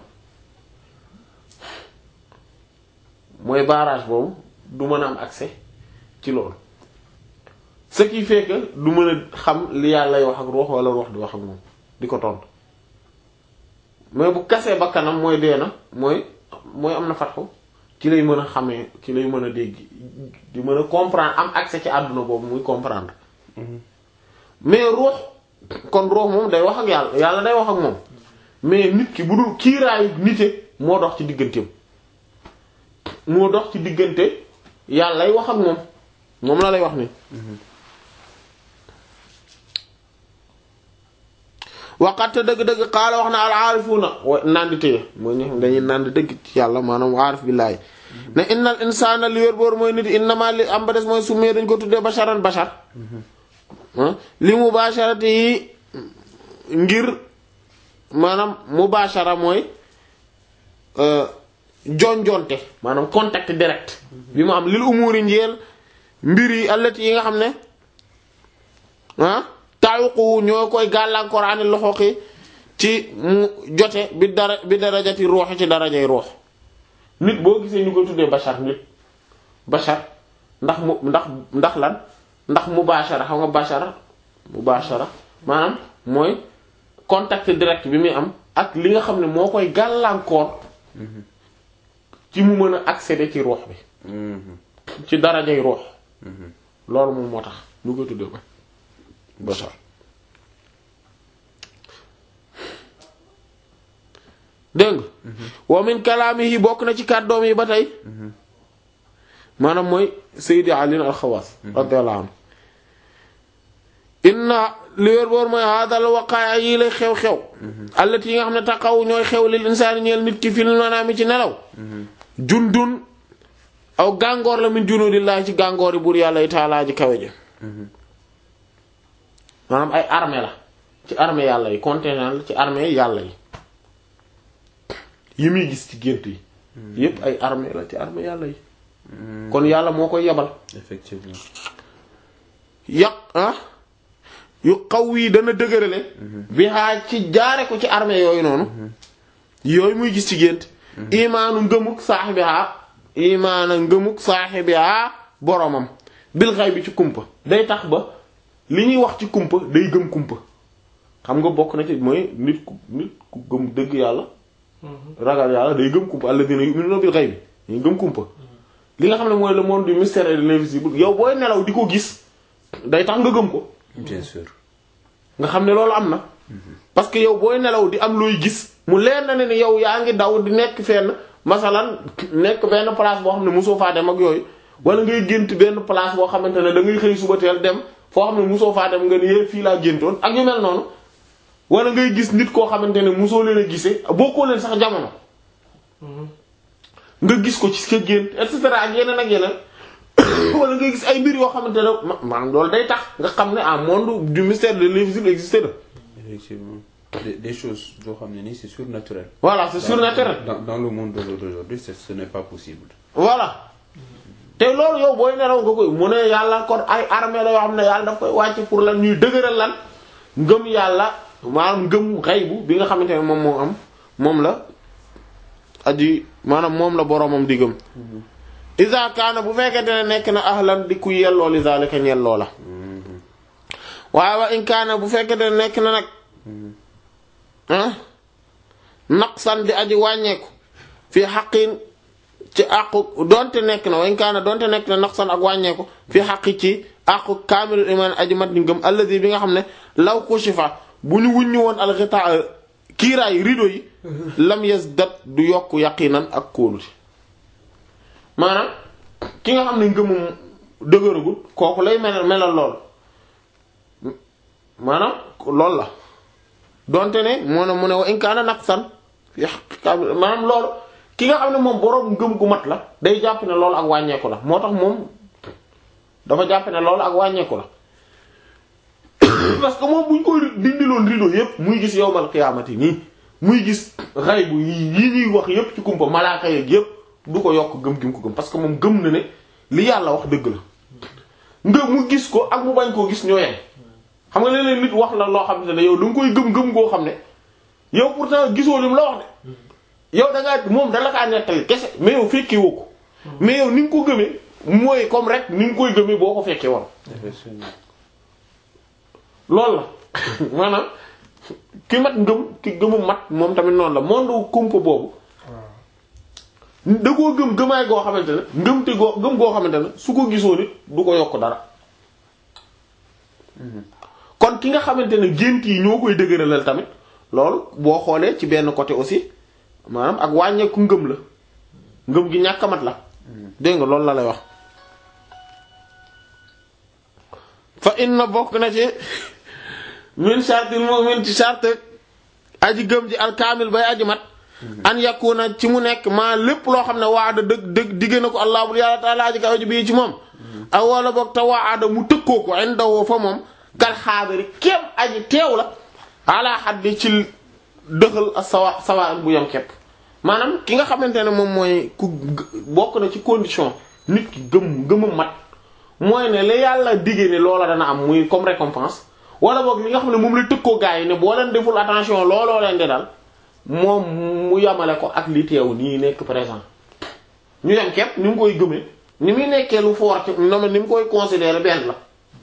A: mooy barrage boobu du mën a am accès ci loolu ce qui fait que du mën a xam li yàlla wax ak ruux wala ruux di wax ak moom di ko tontu mais bu kasee bakkanam mooy dee na mooy mooy am na fatxu ci lay mën a xamee ci lay mën a dégg di mën a comprendre am accès ci àdduna boobu muy comprendre mais ruux kon ruux moom day wax ak yàlla yàlla day wax ak moom mais nit ki bu dul kiiraayu nite moo dox ci digganteem moo dox ci diggante yàlla lay wax ak moom moom la lay wax ni waqat dëgg-dëgg xaala wax na al aarifuuna wa nandi téye mooy ñi xam dañuy nandi dëgg ci yàlla maanaam aarif billaahi ne innal insaana li wér boor mooy nit innama li am ba des mooy summee dañ ko tuddee basharan bashar li mubasharati yi ngir maanaam mubashara mooy jonjonte maanaam contact direct bi mu am lil umuri njeel mbir yi allati yi nga xam ne ah taawuqu ñoo koy gàllankoor ani loxoki ci mu jote bi dara bi darajati ruux ci darajay ruux nit boo gisee ñu koy tuddee bashar nit bashar ndax mu ndax ndax lan ndax mubashara xam nga bashara mubashara maanaam mooy contact direct bi muy am ak li nga xam ne moo koy gàllankoor ci mu mën a accéder ci ruux bi ci darajay ruux loolu moom moo tax ñu koy tuddee ko bashar dégg nga wa min kalaamihi bokk na ci kàddoom yi ba tey maanaam mooy Seydi Ali al-Xawaas radiyallahu anhu inna li wér boor mooy hadal waqaaya yi lay xew-xew allati yi nga xam ne taxaw ñooy xew lil insaani ñeel nit ki fil manaami ci nelaw jundun aw gàngoor la min junuudillaahi ci gàngoor yi buur yàlla yi taalaa ji kawe ji maanaam ay armée la ci armée yàlla yi contingent la ci armée yàlla yi yi muy gis ci gént yi yépp ay armée la ci armée yàlla yi kon yàlla moo koy yebal
B: effectivement
A: yàq ah yu xaw yi dana dëgërale bi xaa ci jaare ko ci armée yooyu noonu yooyu muy gis ci gént imaanu ngëmuk saaxibiha imaana ngëmuk saaxibiha boromam bil xay bi ci kumpa day tax ba li ñuy wax ci kumpa day gëm kumpa xam nga bokk na ci mooy nit ku nit ku gëm dëgg yàlla ragal yàlla day gëm kumpa alladina yu'minuna bil ghaybi day gëm kumpa li nga xam ne mooy le monde du mystère et de l'invisible yow booy nelaw di ko gis day tax nga gëm ko
B: bien sûr
A: nga xam ne loolu am na parce que yow booy nelaw di am looy gis mu leer na ne ni yow yaa ngi daw di nekk fenn masalan nekk benn place boo xam ne mosoo faa dem ak yooyu wala ngay gént benn place boo xamante ne da ngay xëy suba teel dem foo xam ne mosoo faa dem nga ni yee fii laa géntoon ak yu mel noonu wala ngay gis nit koo xamante ne mosoo leen a gisee bokkoo leen sax jamono nga gis ko ci sa gént et cetera ak yeneen ak yeneen wala nga gis ay mbir yoo xamante ne ma- maanaam loolu day tax nga xam ne un monde du mystère de l'invisible existé na
B: effectivement des, des choses yoo xam ne nii c'est surnaturel
A: voilà c'est surnaturel
B: dans, dans le monde d'aujourd'hui c'est- ce n'est pas possible
A: voilà te loolu yow booy nelaw nga koy mu ne yàlla kon ay armée la yoo xam ne yàlla daf koy wàcc pour lan ñuy dëgëral lan ngëm yàlla maanaam ngëm xaybu bi nga xamante ne moom moo am moom la aji maanaam moom la boromam di gëm isa kaana bu fekkente ne nekk na ahlan di ku yelloo li zalika ñelloo la waaye wa in kaana bu fekkente ne nekk na nag ah naqsan di aji wàññeeku fii xaqin ci àqu donte nekk na wayn kaana donte nekk na naqsan ak wàññeeku fi xaqi ci àqu kaamilul iman aji mat ni ngëm alladi bi nga xam ne law kushifa bu ñu wuññu woon alxita kiiraay rido yi lam yazdat du yokk yaqinan ak kóolute maanaam ki nga xam ne ngëmum dëgëragul kooku lay melal melal lool maanaam loolu la donte ne moo ne mu ne wa in kaana naqsan fi xaqi kaamil maanaam loolu ki nga xam ne moom boroom ngëm gu mat la day jàpp ne loolu ak wàññeeku la moo tax moom dafa jàpp ne loolu ak wàññeeku la parce que moom buñ koy dindiloon rido yépp muy gis yowmal xiyaamati nii muy gis xaybu yi yi ñuy wax yépp ci kumpa malaaka yeeg yépp du ko yokk gëm gi mu ko gëm parce que moom gëm na ne li yàlla wax dëgg la nga mu gis ko ak mu bañ koo gis ñoo yem xam nga léeg-léeg nit wax la loo xam ne yow da nga koy gëm-gëm goo xam ne yow pourtant gisoo lim la wax de yow da ngaa moom dala kaa nettali kese mais yow fekkee woo ko mais yow ni nga ko gëmee mooy comme rek ni nga koy gëmee boo ko fekkee woon
B: effectivement
A: loolu la maanaam ki mat ngëm ki gëmu mat moom tamit noonu la monde kumpa boobu da koo gëm gëmaay goo xamante ne ngëm te goo gëm goo xamante ne su ko gisoo nit du ko yokk dara kon ki nga xamante ne gént yi ñoo koy dëgëralal tamit loolu boo xoolee ci benn côté aussi maanaam ak wàññeeku ngëm la ngëm gi ñàkk a mat la dégg nga loolu la lay wax fa inna bokk na ci min shartil mu'min ci shart aji gëm ji alkaamil bay aji mat an yakuna ci mu nekk maa lépp loo xam ne waada dëgg dëgg digg na ko allah bu yàlla taala aji kaw ji bii ci moom aw wala boog te waada mu tëkkoo ko indawoo fa moom kal xaadari kéem aji teew la ala xaddi ci dëxal a sawa sawa bu yam képp maanaam ki nga xamante ne moom mooy ku bokk na ci condition nit ki gëm gëmam mat mooy ne la yàlla diggee ne loola dana am muy comme récompense wala boog li nga xam ne moom la tëkkoo gaa yi ne boo leen deful attention looloo leen di dal moom mu yamale ko ak li teew nii nekk présent ñu yam képp ni mu koy gëmee ni muy nekkee lu fort ci na ni mu koy considérer benn la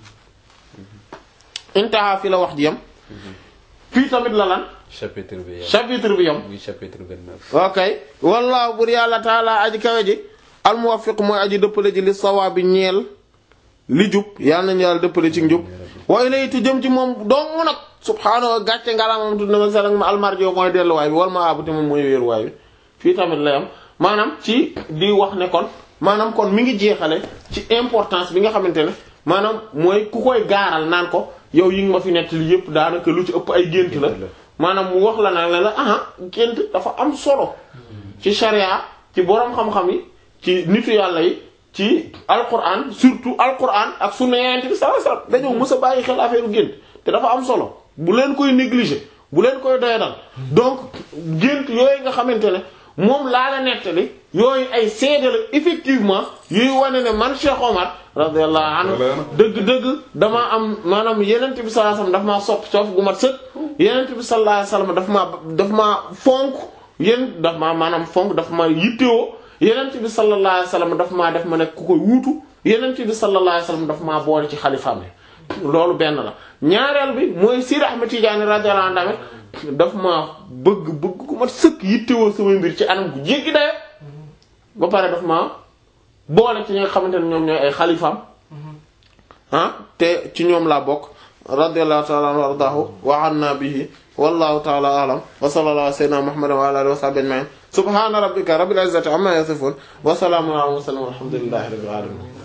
A: intaha fi la wax ji yam fii tamit la lan
B: chapitre bi yam
A: chapitre bi yam
B: muy chapitre 29
A: ok wallaahu bur yàlla taala aji kawe ji almuwaffiq mooy aji dëppale ji li sawaabi ñeel li jub yàlla nañu yàlla dëppale ci njub waaye lay tu jëm ci moom dong nag subhaanahu wa gàcce ngalamam tudd na ma salang ma almarjo mooy delluwaay bi wala ma abuti moom mooy wéeruwaay bi fii tamit la yam maanaam ci di wax ne kon maanaam kon mi ngi jeexale ci importance bi nga xamante ne maanaam mooy ku koy gaaral naan ko yow yi nga ma fi nekk li yëpp daanaka lu ci ëpp ay gént la maanaam mu wax la nag ne la aha gént dafa am solo ci sharia ci boroom xam-xam yi ci nitu yàlla yi ci alquran surtout alquran ak sunna yonent bi sallallahu alayhi wasallam dañoo mës a bàyyi xel affaire gént te dafa am solo bu leen koy négliger bu leen koy doyadal donc gént yooyu nga xamante ne moom laa la nettali yooyu ay seede la effectivement yuy wane ne man Cheikh Omar radiyallahu anhu dëgg-dëgg damaa am maanaam yenent bi sallallahu alayhi wasallam daf maa sopp soof gu mat sëkk yenent bi sallallahu alayhi wasallam daf maa daf maa fonk yéen daf maa maanaam fonk daf maa yittewoo yenent bi sallallahu alayhi wasallam daf maa def ma nekk ku koy wuutu yenent bi sallallahu alayhi wasallam daf maa boole ci xalifaam bi loolu benn la ñaareel bi mooy Sidi Ahmed Tidiane radiyallahu anhu tamit daf ma bëgg bëgg ku mat sëkk yittewoo sama mbir ci anam gu jéggi dayo ba pare daf ma boole ci ñi nga xamante ne ñoom ñooy ay xalifaam ah te ci ñoom laa bokk radiyallahu ta'ala anhu wa ardahu wa anna bihi wallahu ta'ala a'lam wa sallallahu ala sayyidina muhammadin wa ala alihi wa sahbihi ajma'in subhana rabbika rabbil izzati amma yasifun wa salamun ala al mursalin walhamdulillahi rabbil alamin